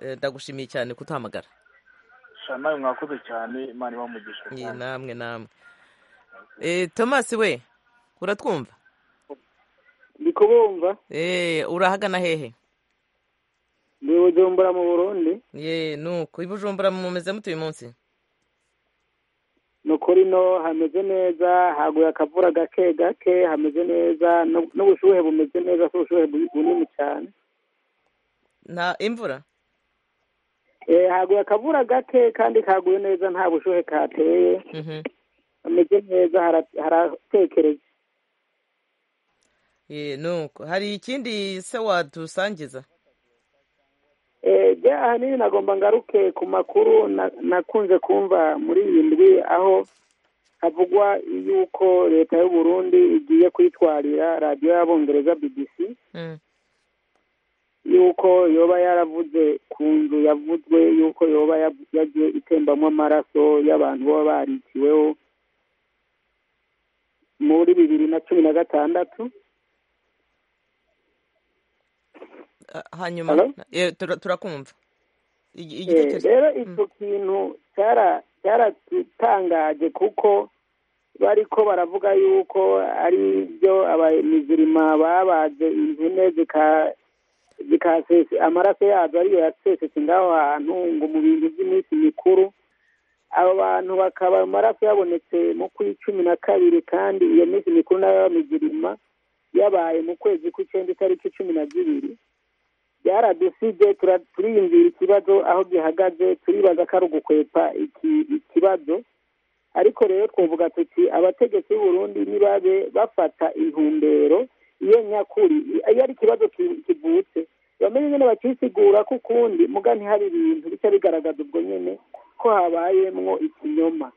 Eh, ndagushimiye cyane kutuhamagara sha nawe mwakoze cyane imana ibamugisha Ye, namwe namwe Eh, thomas we uratwumva ndi kubumva Eh, urahagana hehe ndi bujumbura mu burundi ye nuko i bujumbura mumeze mute uyu munsi ni ukuri no hameze neza haguye akavura gake gake hameze neza no- n'ubushuhe bumeze neza si ubushuhe bu- bunini cyane nta imvura Eh, haguye akavura gake kandi kaguye neza nta bushuhe kateye Mhm. hameze neza hara- haratekereza ye nuko hari ikindi se wadusangiza Eh, bya ahanini nagomba ngaruke ku makuru na- nakunze kumva muri iyi ndwi aho havugwa yuko leta y'u Burundi igiye kwitwarira radiyo y'abongereza BBC Mm, yuko yoba yaravuze ku nzu yavuzwe yuko yoba ya- yagiye itembamo amaraso y'abantu baba barikiweho muri bibiri na cumi na gatandatu ah, hanyuma Hello? Eh, tura- turakumva Igi- Eh, igitekerezo rero icyo kintu cyara- cyaratutangaje kuko bariko baravuga yuko ari byo abamizirima babaze inzu ne zika- zikasesa amaraso yazo ariyo yasesetse ngaho hantu ngo mu bintu by'iminsi mikuru abo bantu bakaba amaraso yabonetse mu kw'i cumi na kabiri kandi iyo minsi mikuru nayo y'abamizirima yabaye mu kwezi kw'icyenda itariki cumi na zibiri byaradusije tura- turiyumvira ikibazo aho gihagaze turibaza ko ari ugukwepa iki- ikibazo ariko rero twavuga tuti abategetsi b'u Burundi nibabe bafata intumbero iyo nyakuri iyo ari ikibazo ki- kivutse bamenye nyine bakisigura ko ukundi muga ntihari ibintu bica bigaragaza ubwo nyine ko habayemwo ikinyoma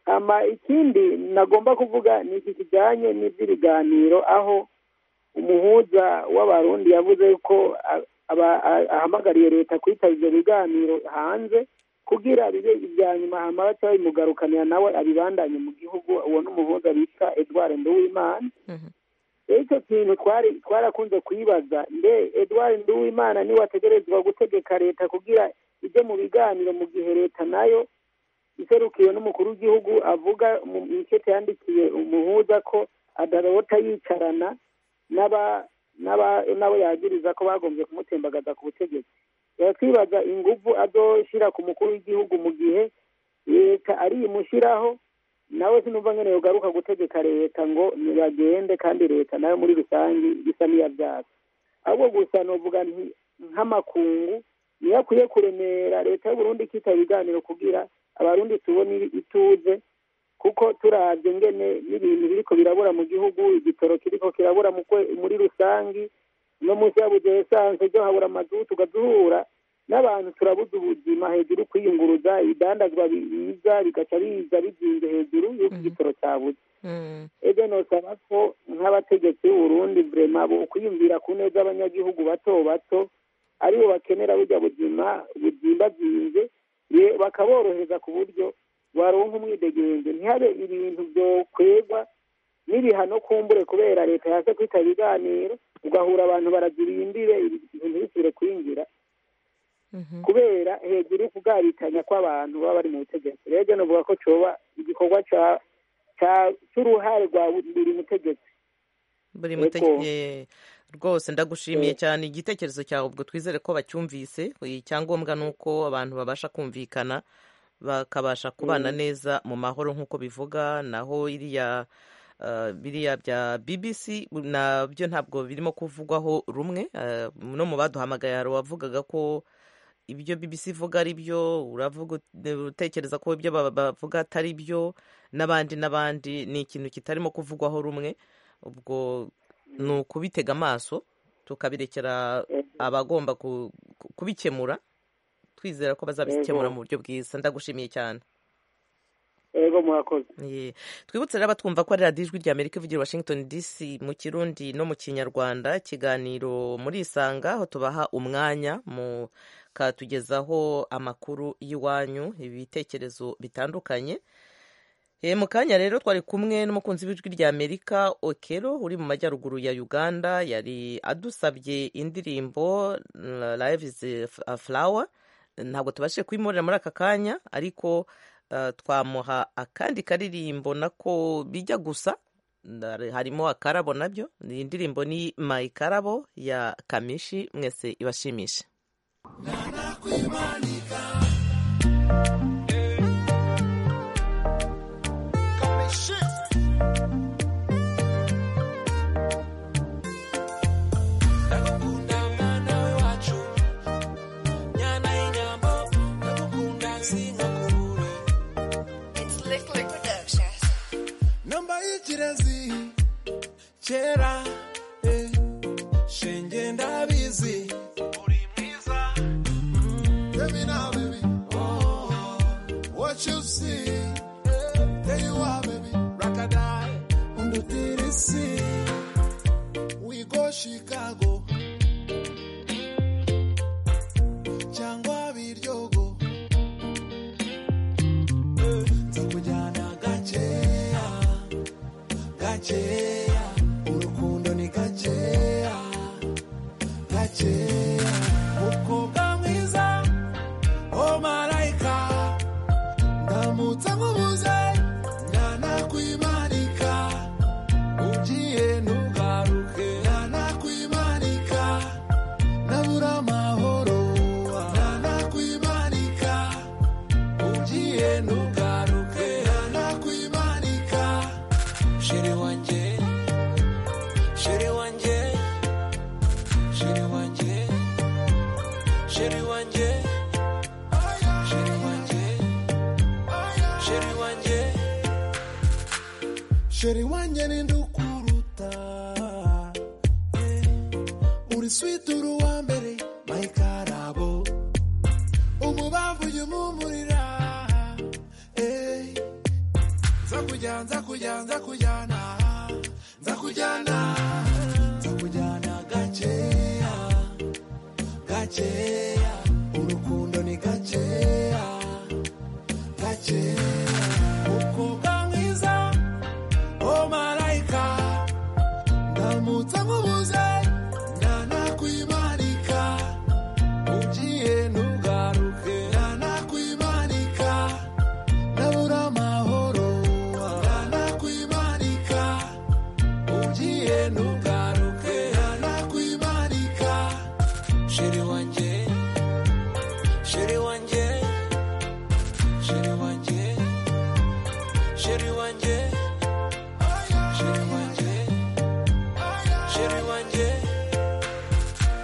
hama ikindi nagomba kuvuga ni iki kijyanye n'iby'ibiganiro aho umuhuza w'abarundi yavuze ko a- aba- a- ahamagariye leta kwitaba ibyo biganiro hanze kugira bibe ibya nyuma hama baca babimugarukanira nawe abibandanye mu gihugu uwo n'umuhuza bita edward nduwimana rero icyo kintu twari twarakunze kwibaza mbe edward nduwimana niwe ategerezwa gutegeka leta kugira ijye mu biganiro mu gihe leta nayo iserukiwe n'umukuru w'igihugu avuga mu ikete yandikiye umuhuza ko adarota yicarana n'aba n'aba n'abo yagiriza ko bagombye kumutembagaza ku butegetsi rero twibaza ingufu azoshyira ku mukuru w'igihugu mu gihe leta ariyimushyiraho nawe sinumva nyine yogaruka gutegeka leta ngo nibagende kandi leta nayo muri rusange isa n'iyabyara ahubwo gusa novuga nti nk'amakungu niyo akwiye kuremera leta y'uburundi ikitaba ibiganiro kugira abarundi tubone ituze kuko turabye ngene n'ibintu biriko birabura mu gihugu igitoro kiriko kirabura mu kwe- muri rusangi no munsi yabuze esanse ryo habura amazutu tugaduhura n'abantu turabuze ubuzima hejuru kwiyunguruza ibidandazwa biza bigaca biza bizinze hejuru y'uko igitoro cyabuze Mm. ebe nosaba ko nk'abategetsi b'uburundi vrema bo kwiyumvira ku neza abanyagihugu bato bato aribo bakenera burya buzima buzimbazinze ye- bakaborohereza ku buryo baronka umwidegenze ntihabe ibintu byokwegwa n'ibihano kumbure kubera leta yaje kwita ibiganiro ugahura abantu barazirimbire ibintu bisubire kwinjira kubera hejuru kubwabitanya kw'abantu baba bari mu butegetsi rero jya novuga ko coba igikorwa ca- ca- c'uruhare rwa buri mutegetsi buri Yego. mutege rwose ndagushimiye Eh. cyane igitekerezo cyawe ubwo twizere ko bacyumvise icyangombwa ni uko abantu babasha kumvikana bakabasha kubana Mm. neza mu mahoro nk'uko bivuga naho iriya eh, biriya bya bbc nabyo ntabwo birimo kuvugwaho rumwe eh, no mu baduhamagaye hari uwavugaga ko ibyo BBC ivuga ari byo uravuga ut- utekereza ko ibyo ba- bavuga atari byo n'abandi n'abandi ni ikintu kitarimo kuvugwaho rumwe ubwo ni ukubitega amaso tukabirekera abagomba ku- ku- kubikemura twizera ko bazabikemura Yego. mu buryo bwiza ndagushimiye cyane ego murakoze Ye. twibutse rero abatwumva ko ari radiyo ijwi ry'amerika ivugira i washington dc mu kirundi no mu kinyarwanda ikiganiro murisanga aho tubaha umwanya mukatugezaho amakuru y'iwanyu ibitekerezo bitandukanye E, mu kanya rero twari kumwe n'umukunzi w'ijwi ry'amerika okero uri mu majyaruguru ya uganda yari adusabye indirimbo mm, live is a flower ntabwo tubashije kuyimurira muri aka kanya ariko eh, twamuha akandi karirimbo nako bijya gusa Ndare- harimo akarabo nabyo iyi ndirimbo ni my karabo ya kamishi mwese ibashimishe It's Lick Lick Productions. nambayikirezi kera eh, shenge ndabizi uri mwiza Baby now, baby. What you see, there you are, baby. rakadai undutirisi We go Chicago. Changwa Viryogo. nzakujyana gakeya gakeya urukundo ni gakeya gakeya umukobwa mwiza o marayika ndamutse nkubuze ntanakwimanika ugiye ntugaruke ntanakwimanika nabura amahoro ntanakwimanika ugiye ntugaruke ntanakwimanika shiri wanjye shiri wanjye shiri wanjye sheri wanjye ninde ukuruta Eh, uri switi uri uwa mbere mayikarabo umubavu ujya umumurira Eh, nza kujya nza kujya nza kujyana nza kujyana nza kujyana gakeya gakeya urukundo ni gakeya gakeya umukobwa mwiza Oh malaika ndamutse nkubuze ntanakwimanika ugiye ntugaruke ntanakwimanika ndabura amahoro ntanakwimanika ugiye ntugaruke ntanakwimanika sheri wanjye sheri wanjye sheri wanjye sheri wanjye sheri wanjye sheri wanjye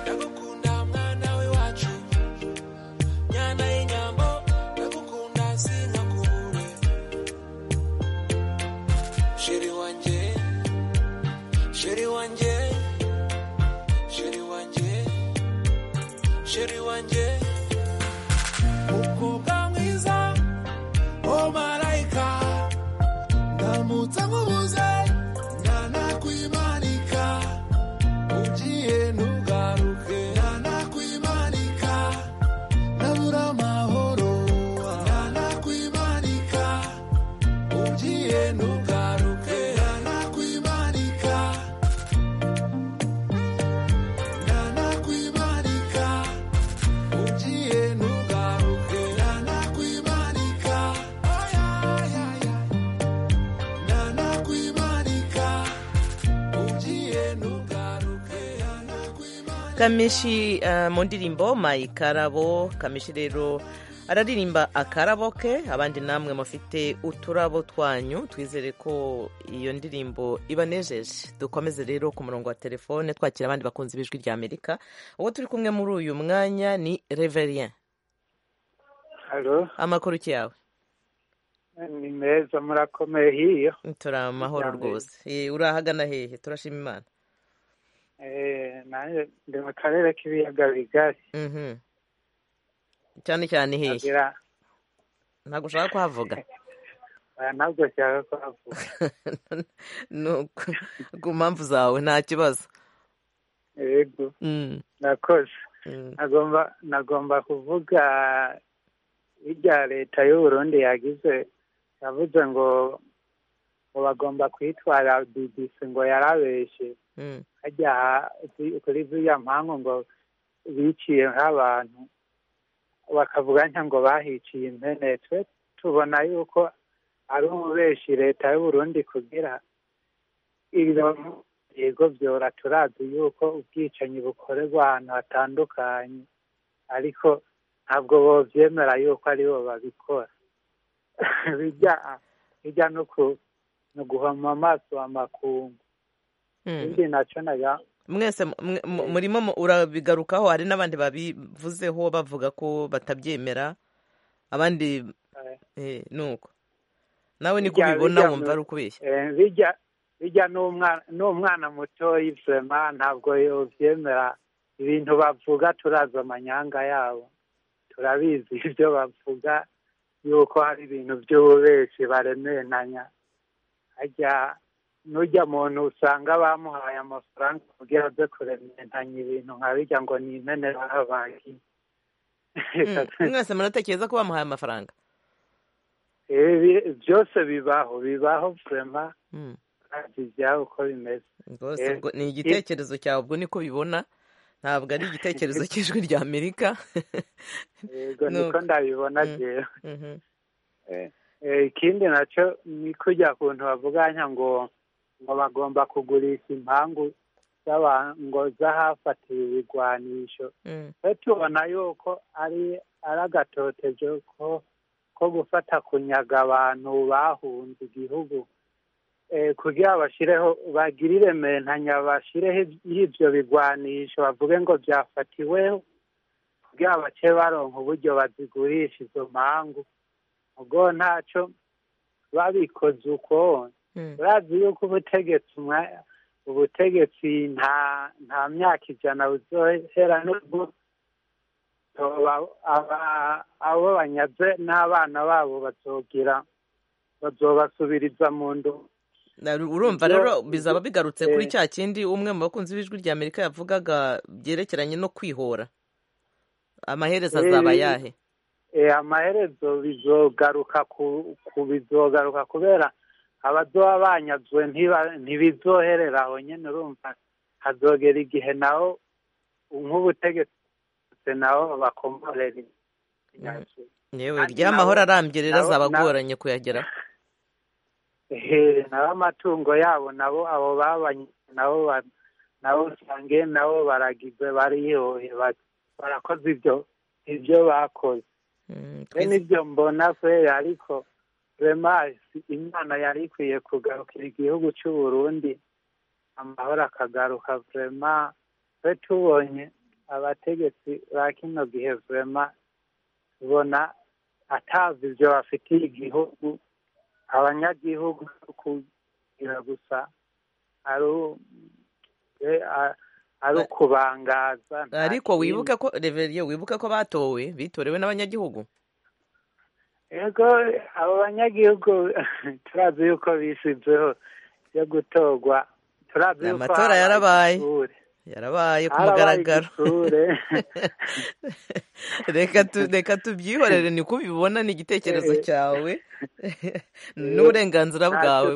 ndagukunda mwana w'iwacu nyana y'inyambo ndagukunda sinka kubure sheri wanjye sheri wanjye sheri wanjye sheri wanjye umukobwa mwiza wo marayika ndamutse nkubuze ntanakwimanika ugiye ntugaruke ntanakwimanika ndabura amahoro ntanakwimanika ugiye ntugaruke ntanakwimanika ntanakwimanika ugiye ntugaruke ntanakwimanika ntanakwimanika ugiye ntugaruke kamishi eh, mu ndirimbo mayikarabo kamishi rero araririmba akarabo ke abandi namwe mufite uturabo twanyu twizere ko iyo ndirimbo ibanejeje dukomeze rero ku murongo wa telefone twakira abandi bakunzi b'ijwi rya amerika uwo turi kumwe muri uyu mwanya ni reverien halo amakuru ki yawe ni meza murakomeye hiyo turi amahoro Ijambo. rwose Eh, urahagana hehe turashima imana Eh, nanjye ndi mu karere k'ibiyaga bigari Mhm. cyane cyane hehe ntagira ntabwo ushaka kuhavuga eh, ntabwo nshaka kuhavuga Nuko, ku mpamvu zawe nta kibazo yego Mm, nakoze mm. nagomba nagomba kuvuga irya leta y'uburundi yagize yavuze ngo ngo bagomba kwitwara bbc ngo yarabeshe Mm. hajya ha- zi- kuri ziriya mpangu ngo biciye nk'abantu bakavuga nka ngo bahiciye impene twe tubona yuko ari umubeshi leta y'uburundi kugira ibyo yego byora turazi yuko ubwicanyi bukorerwa ahantu hatandukanye ariko ntabwo bobyemera yuko aribo babikora bijya bijya no ku- no guhoma amaso amakungu Mm. ikindi nacyo naga mwese mwe- mu- murimo mu- urabigarukaho hari n'abandi babivuzeho bavuga ko batabyemera abandi eh, nuko nawe niko bijya- ubibona bijya mu- wumva ari ukubeshya eh, bijya bijya n'umwana n'umwana mutoya ivema ntabwo yobyemera ibintu bavuga turazi amanyanga yabo turabizi ibyo bavuga yuko hari ibintu by'ububeshi baremeranya ajya n'ujya muntu usanga bamuhaye amafaranga kugira aze kuremeranya ibintu nka bijya ngo ni impene bahabaye Mm. mwese muratekereza ko bamuhaye amafaranga Ibi byose bibaho bibaho vurema Mm. ntabyo ibyabo uko bimeze rwose Eh, ubwo ni i- igitekerezo cyawe ubwo niko bibona ntabwo ari igitekerezo cy'ijwi rya amerika yego niko nuko ndabibona Mm, jewe mhm. Eh, eh, ikindi nacyo ni kujya kuntu bavuganya ngo ngo bagomba kugurisha impangu z'aba- ngo z'ahafatiwe ibigwanisho Mm. twe tubona yuko ari ari agatotezo ko ko gufata kunyaga abantu bahunze igihugu eh, kugira bashireho bagirire mentanya bashireho iby- y'ibyo bigwanisho bavuge ngo byafatiweho kugira bace baronka uburyo bazigurisha izo mpangu ubwo ntacyo babikoze uko urazi yuko ubutegetsi ubutegetsi nta nta myaka ijana buzohera n'ubwo abo banyaze n'abana babo bazogira bazobasubiriza mu ndu urumva rero bizaba bigarutse kuri cya kindi umwe mu bakunzi b'ijwi rya amerika yavugaga byerekeranye no kwihora amaherezo azaba ayahe amaherezo bizogaruka ku bizogaruka kubera abadoba banyazwe ntibizoherera aho nyine urumva hazogera igihe naho nk'ubutegetsi naho bakomorera yewe ry'amahoro arambye rero azabagoranye kuyageraho nabo amatungo yabo nabo abo babanye nabo nabo usange nabo baragizwe bariyohe barakoze ibyo ibyo bakoze n'ibyo mbona fe ariko remasi imana yari ikwiye kugarukira igihugu cy'u burundi amahoro akagaruka vurema twe tubonye abategetsi ba kino gihe vurema tubona atazi ibyo bafitiye igihugu abanyagihugu kugira gusa ari ukubangaza ariko wibuke ko reveriyo wibuke ko batowe bitorewe n'abanyagihugu yego abo banyagihugu turazi yuko bisizeho yo gutorwa turazi yuko amatora yarabaye yarabaye ku mugaragaro reka tubyihorere ni ko ubibona ni igitekerezo cyawe n'uburenganzira bwawe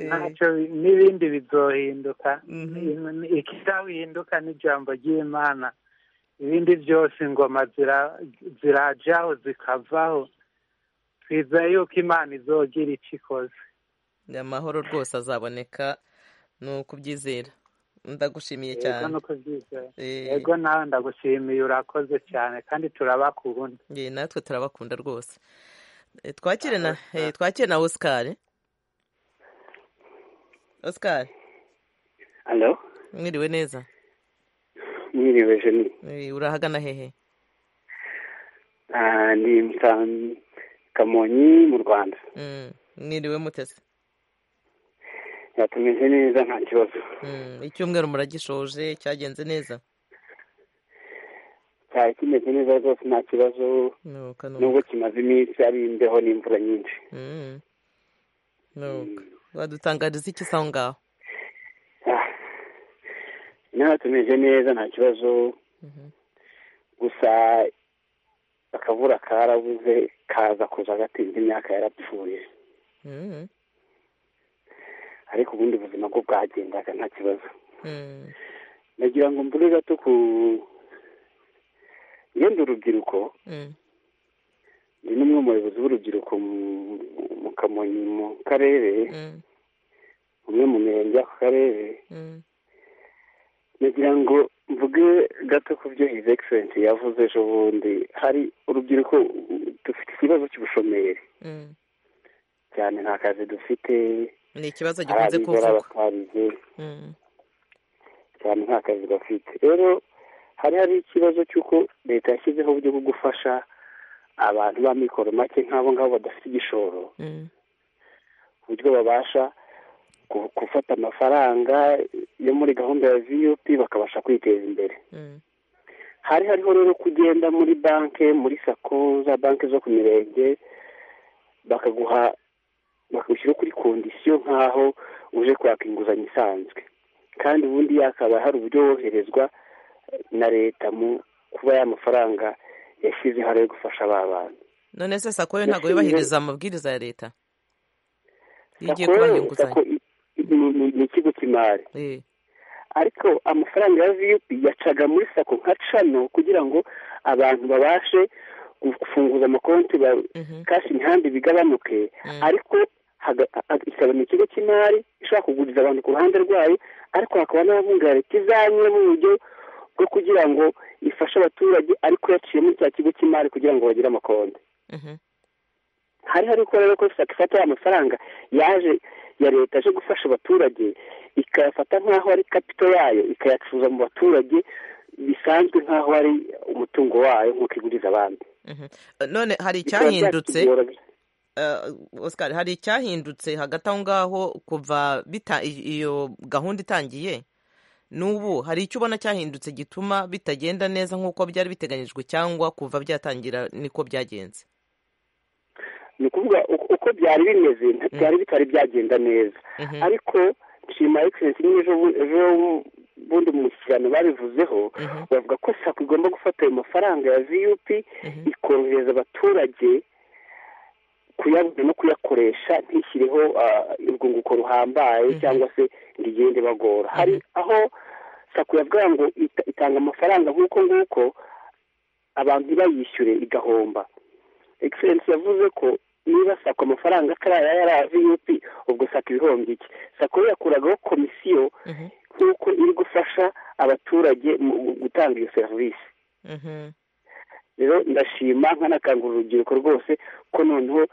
ntacyo n'ibindi bizohinduka ikizahinduka n'ijambo ry'imana ibindi byose ingoma zirajyaho zikavaho twizeye yuko imana izogira icyo ikoze ni amahoro rwose azaboneka ni ukubyizera ndagushimiye cyane yego nawe ndagushimiye urakoze cyane kandi turabakunda natwe turabakunda rwose twakire na twakire na osikari osikari mwiriwe neza mwiriwe jeni urahagana hehe ni kamonyi mu rwanda mwiriwe mutese yatumeze neza nta kibazo icyumweru muragishoje cyagenze neza cyari kimeze neza rwose nta kibazo nubwo kimaze iminsi ari imbeho n'imvura nyinshi wadutangariza iki aho ngaho inaha tumeze neza nta kibazo gusa akavura karabuze kaza kuza gatinze imyaka yarapfuye ariko ubundi buzima bwo bwagendaga nta kibazo nagira ngo mbure gato ku yenda urubyiruko ni n'umwe mu bayobozi b'urubyiruko mu kamonyi mu karere umwe mu mirenge y'ako karere nagira ngo mvuge gato ku byo hizi egiserensi yavuze ejo bundi hari urubyiruko dufite ikibazo cy'ubushomeri cyane nta kazi dufite ni ikibazo gikunze kuvugwa cyane nta kazi bafite rero hari hari ikibazo cy'uko leta yashyizeho uburyo bwo gufasha abantu ba mikoro make nk'abo ngabo badafite igishoro uburyo babasha gufata amafaranga yo muri gahunda ya viyupi bakabasha kwiteza imbere hari hariho rero kugenda muri banki muri sako za banki zo ku mirenge bakaguha bakagushyira kuri kondisiyo nk'aho uje kwaka inguzanyo isanzwe kandi ubundi yakaba hari uburyo woherezwa na leta mu kuba ya mafaranga yashyizeho ari gufasha ba bantu none se sako yo ntabwo yubahiriza amabwiriza ya leta igiye kubaha inguzanyo ni ikigo cy'imari ariko amafaranga ya viyupi yacaga muri sako nka cano kugira ngo abantu babashe gufunguza amakonti kashi imihanda bigabanuke ariko ikaba ni ikigo cy'imari ishobora kuguriza abantu ku ruhande rwayo ariko hakaba n'ababunga leta izanye mu buryo bwo kugira ngo ifashe abaturage ariko yaciye muri cya kigo cy'imari kugira ngo bagire amakonti hari hari ko rero ko sako ifata ya mafaranga yaje ya leta aje gufasha abaturage ikayafata nk'aho ari kapito yayo ikayacuruza mu baturage bisanzwe nk'aho ari umutungo wayo nk'uko iguriza abandi none hari icyahindutse oscar hari icyahindutse hagati aho ngaho kuva iyo gahunda itangiye n'ubu hari icyo ubona cyahindutse gituma bitagenda neza nk'uko byari biteganyijwe cyangwa kuva byatangira niko byagenze ni ukuvuga uko byari bimeze byari bitari byagenda neza ariko nshima egisensi nk'ejo bundi mu kiganiro babivuzeho bavuga ko sako igomba gufata ayo mafaranga ya viyupi ikorohereza abaturage kuyabona no kuyakoresha ntishyireho urwunguko ruhambaye cyangwa se ngo igende bagora hari aho sako yavuga ngo itanga amafaranga nk'uko nguko abantu ntibayishyure igahomba egisensi yavuze ko niba sako amafaranga atari aya viyupi ubwo sako ibihombi iki sako yakuragaho komisiyo nk'uko iri gufasha abaturage mu gutanga iyo serivisi rero ndashima nkanakangura urubyiruko rwose ko noneho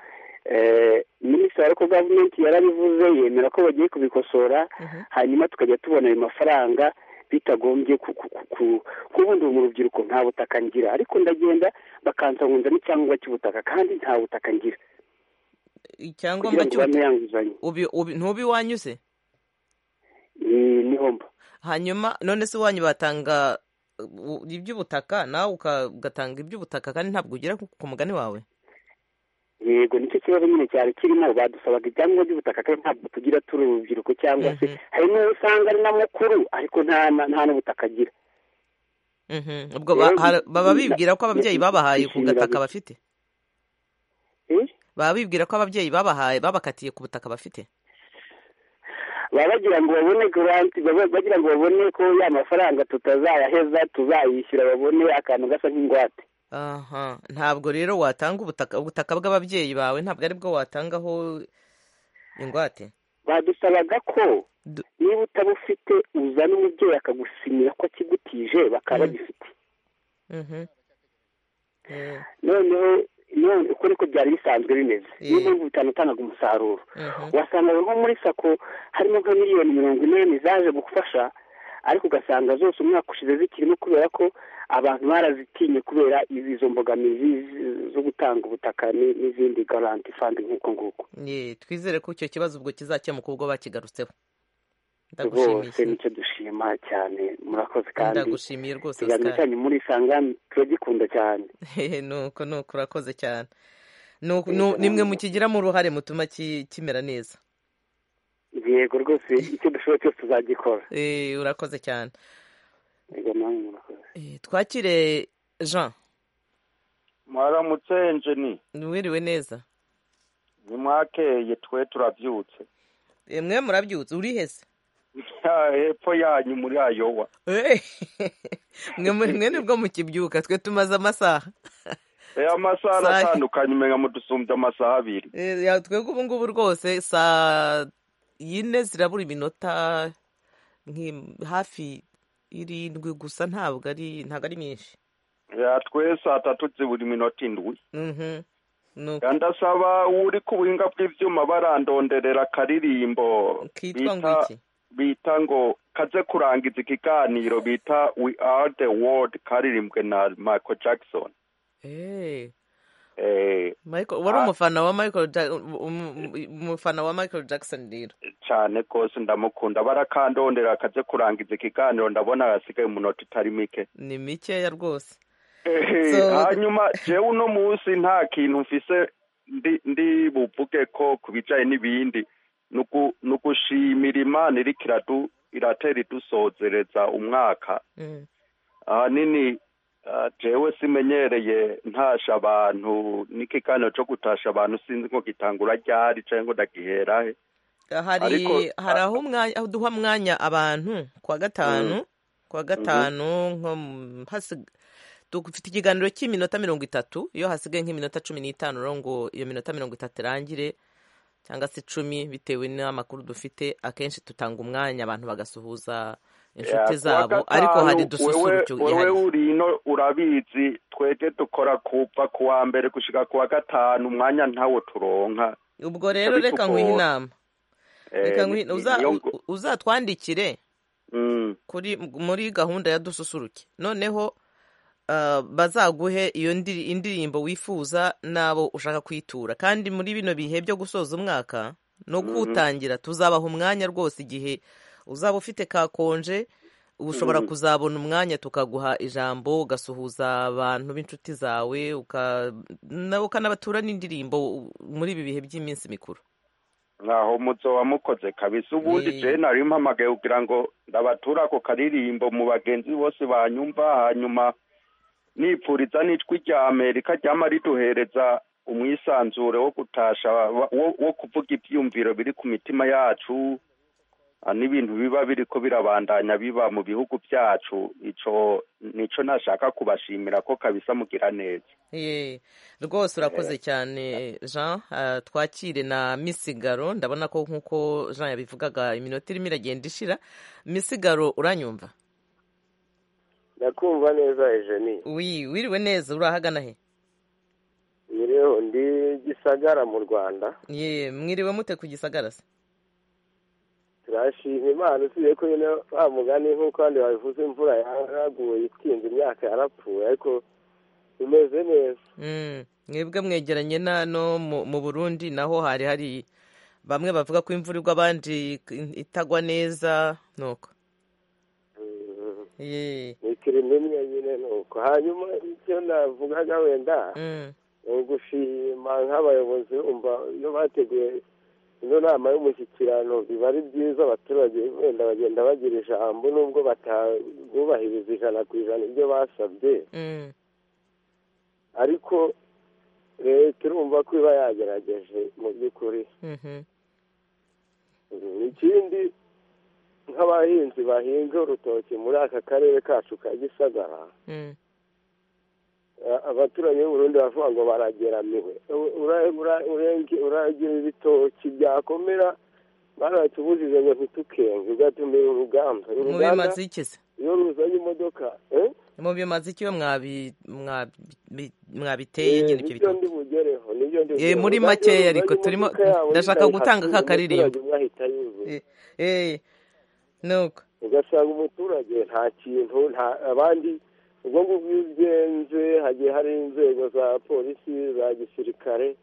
minisitiri wa gavumenti yarabivuze yemera ko bagiye kubikosora hanyuma tukajya tubona ayo mafaranga bitagombye kubundura mu rubyiruko nta butaka ngira ariko ndagenda bakansangunza n'icyangombwa cy'ubutaka kandi nta butaka ngira icyangombwa cy'ubutaka ntubi wanyuze ni homba hanyuma none se wanyu batanga iby'ubutaka nawe ugatanga iby'ubutaka kandi ntabwo ugera ku mugani wawe yego nicyo kibazo nyine cyari kirimo badusabaga ibyangombwa by'ubutaka kandi ntabwo tugira turi urubyiruko cyangwa se hari n'uwo usanga ari na mukuru ariko nta n'ubutaka agira ubwo baba bibwira ko ababyeyi babahaye ku gataka bafite baba bibwira ko ababyeyi babahaye babakatiye ku butaka bafite baba bagira ngo babone garanti bagira ngo babone ko ya mafaranga tutazayaheza tuzayishyura babone akantu gasa nk'ingwate aha ntabwo rero watanga ubutaka ubutaka bw'ababyeyi bawe ntabwo aribwo watangaho ingwate badusabaga ko niba utabufite uzana umubyeyi akagusimira ko akigutije bakaba bagifite noneho uko niko byari bisanzwe bimeze niyo mpamvu bitanu utangaga umusaruro wasangaga nko muri sako harimo nka miliyoni mirongo inani zaje gufasha ariko ugasanga zose umwaka ushize zikirimo kubera ko abantu barazitinye kubera izo mbogamizi zo gutanga ubutaka n'izindi garanti fandi nk'uko nguko twizere ko icyo kibazo ubwo kizakemuka ubwo bakigarutseho rwose nicyo dushima cyane murakoze kandi ndagushimiye rwose ikiganiro cyanyu muri isanga turagikunda cyane nuko nuko urakoze cyane nimwe mukigiramo uruhare mutuma kimera neza yego rwose icyo dushoboye cyose tuzagikora urakoze cyane twakire jean mwaramutse enjeni wiriwe neza nimwakeye twe turabyutse mwe murabyutse urihese hepfo yanyu muri ayowa mwe nibwo mukibyuka twe tumaze amasaha amasaha aratandukanye umenya mudusumbye amasaha abiri twebwe ubu ngubu rwose saa yine zirabura iminota hafi irindwi gusa ntabwo ari ntabwo ari myinshi twe saa tatu zibura iminota indwi ndasaba uri ku buhinga bw'ibyuma barandonderera akaririmbo bita ngo kaze kurangiza ikiganiro bita we are the world karirimbwe na michael jackson wari umufana wa michael umufana wa michael jackson rero cyane rwose ndamukunda barakandondera akaze kurangiza ikiganiro ndabona hasigaye umunota utari mike ni mikeya rwose hanyuma jewe uno munsi nta kintu mfise ndi buvuge ko ku bijyanye n'ibindi ni ugushimira imana iri iratera idusozereza umwaka ahanini jewe simenyereye ntasha abantu n'ikiganiro cyo gutasha abantu sinzi ngo gitangura ryari cyangwa ngo ndagiherahe hari hari aho duha umwanya abantu kuwa gatanu kuwa gatanu dufite ikiganiro cy'iminota mirongo itatu iyo hasigaye nk'iminota cumi n'itanu rero ngo iyo minota mirongo itatu irangire cyangwa se icumi bitewe n'amakuru dufite akenshi tutanga umwanya abantu bagasuhuza inshuti zabo ariko hari dususurutso wowe urino urabizi twebwe dukora kuva ku wa mbere gushyira ku wa gatanu umwanya ntawo turonka ubwo rero reka nguhe inama uzatwandikire muri gahunda ya dususuruke noneho bazaguhe iyo indirimbo wifuza n'abo ushaka kuyitura kandi muri bino bihe byo gusoza umwaka no kuwutangira tuzabaha umwanya rwose igihe uzaba ufite kakonje ushobora kuzabona umwanya tukaguha ijambo ugasuhuza abantu b'inshuti zawe ukanabatura n'indirimbo muri ibi bihe by'iminsi mikuru ntaho umuco wamukoze kabisa ubundi jewe nari mpamagaye kugira ngo ndabatura ako karirimbo mu bagenzi bose banyumva hanyuma nipfuriza n'ijwi rya amerika ryama riduhereza umwisanzure wo gutasha wo kuvuga ibyumviro biri ku mitima yacu n'ibintu biba biri ko birabandanya biba mu bihugu byacu nicyo nashaka kubashimira ko kabisa mugira neza rwose urakoze cyane jean twakire na misigaro ndabona ko nk'uko jean yabivugaga iminota irimo iragenda ishira misigaro uranyumva ndakumva neza ejeni wiriwe neza urahagana he miriho ndi gisagara mu rwanda ye mwiriwe mute ku gisagara se turashima imana usibye ko nyine wa mugani nk'uko abandi babivuze imvura yaraguye itwinze imyaka yarapfuye ariko tumeze neza mwebwe mwegeranye n'ano mu burundi naho hari hari bamwe bavuga ko imvura igwa abandi itagwa neza nuko ni ikirimo imwe nyine nuko hanyuma icyo navugaga wenda ni ugushima nk'abayobozi bumva iyo bateguye ino nama y'umushyikirano biba ari byiza abaturage wenda bagenda bagira ijambo nubwo batabubahiriza ijana ku ijana ibyo basabye ariko leta urumva ko iba yagerageje mu by'ukuri ikindi nk'abahinzi bahinga urutoki muri aka karere kacu ka gisagara abaturage b'uburundi baravuga ngo barageramiwe uragira ibitoki byakomera baratubujije ngo ntitukenge ugatumira uruganda mubimaze iki se iyo ruzanye imodoka mubimaze iki iyo mwabiteye nyine ibyo bitoki ndi bugereho nibyo ndi bugereho muri makeya ariko turimo ndashaka gutanga ka karirimbo nuko ugasanga umuturage nta kintu abandi ubwo ngubwo iyo ugenze hagiye hari inzego za polisi za gisirikare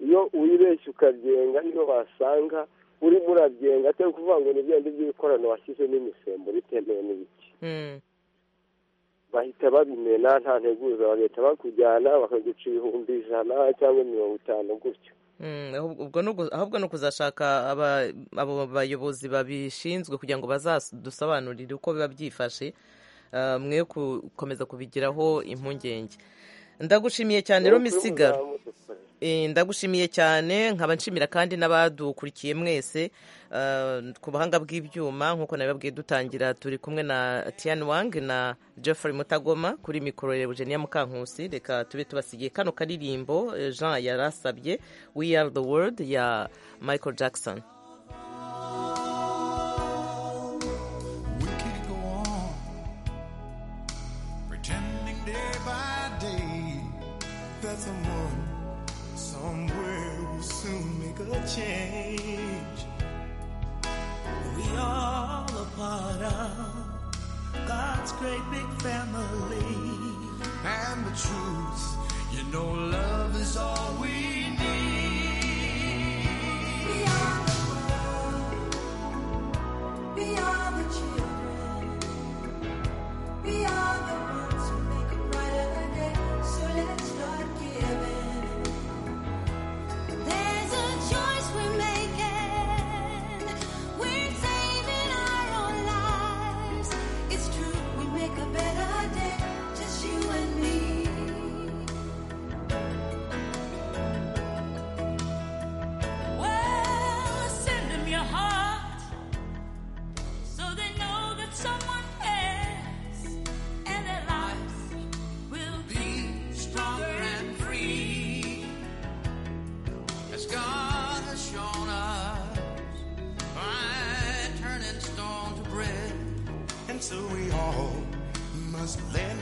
iyo uyibeshye ukagenga niyo basanga urimo uragenga atari kuvuga ngo ni bindi by'ibikorano washyizemo imisemburo itemewe n'ibiki bahita babimena nta nteguza bagahita bakujyana bakaguca ibihumbi ijana cyangwa mirongo itanu gutyo ahubwo ni ukuzashaka abo bayobozi babishinzwe kugira ngo bazadusobanurire uko biba byifashe mwe gukomeza kubigiraho impungenge ndagushimiye cyane rero misigaro ndagushimiye cyane nkaba nshimira kandi n'abadukurikiye mwese ku buhanga bw'ibyuma nk'uko nabibabwiye dutangira turi kumwe na tian wang na Geoffrey mutagoma kuri mikoro ya eugenia mukankusi reka tube tubasigiye kano karirimbo jean yarasabye we are the world ya michael jackson someone somewhere will soon make a change. We all a part of God's great big family. And the truth, you know, love is all we need. We are the world. We are the children. We are the ones who make a brighter day. So let's start giving. There's a choice we're making. We're saving our own lives. It's true, we make a better day. Just you and me. Well, send them your heart so they know that someone cares and their lives will be Stronger and free. As God has shown us, by turning stone to bread. And so we all must lend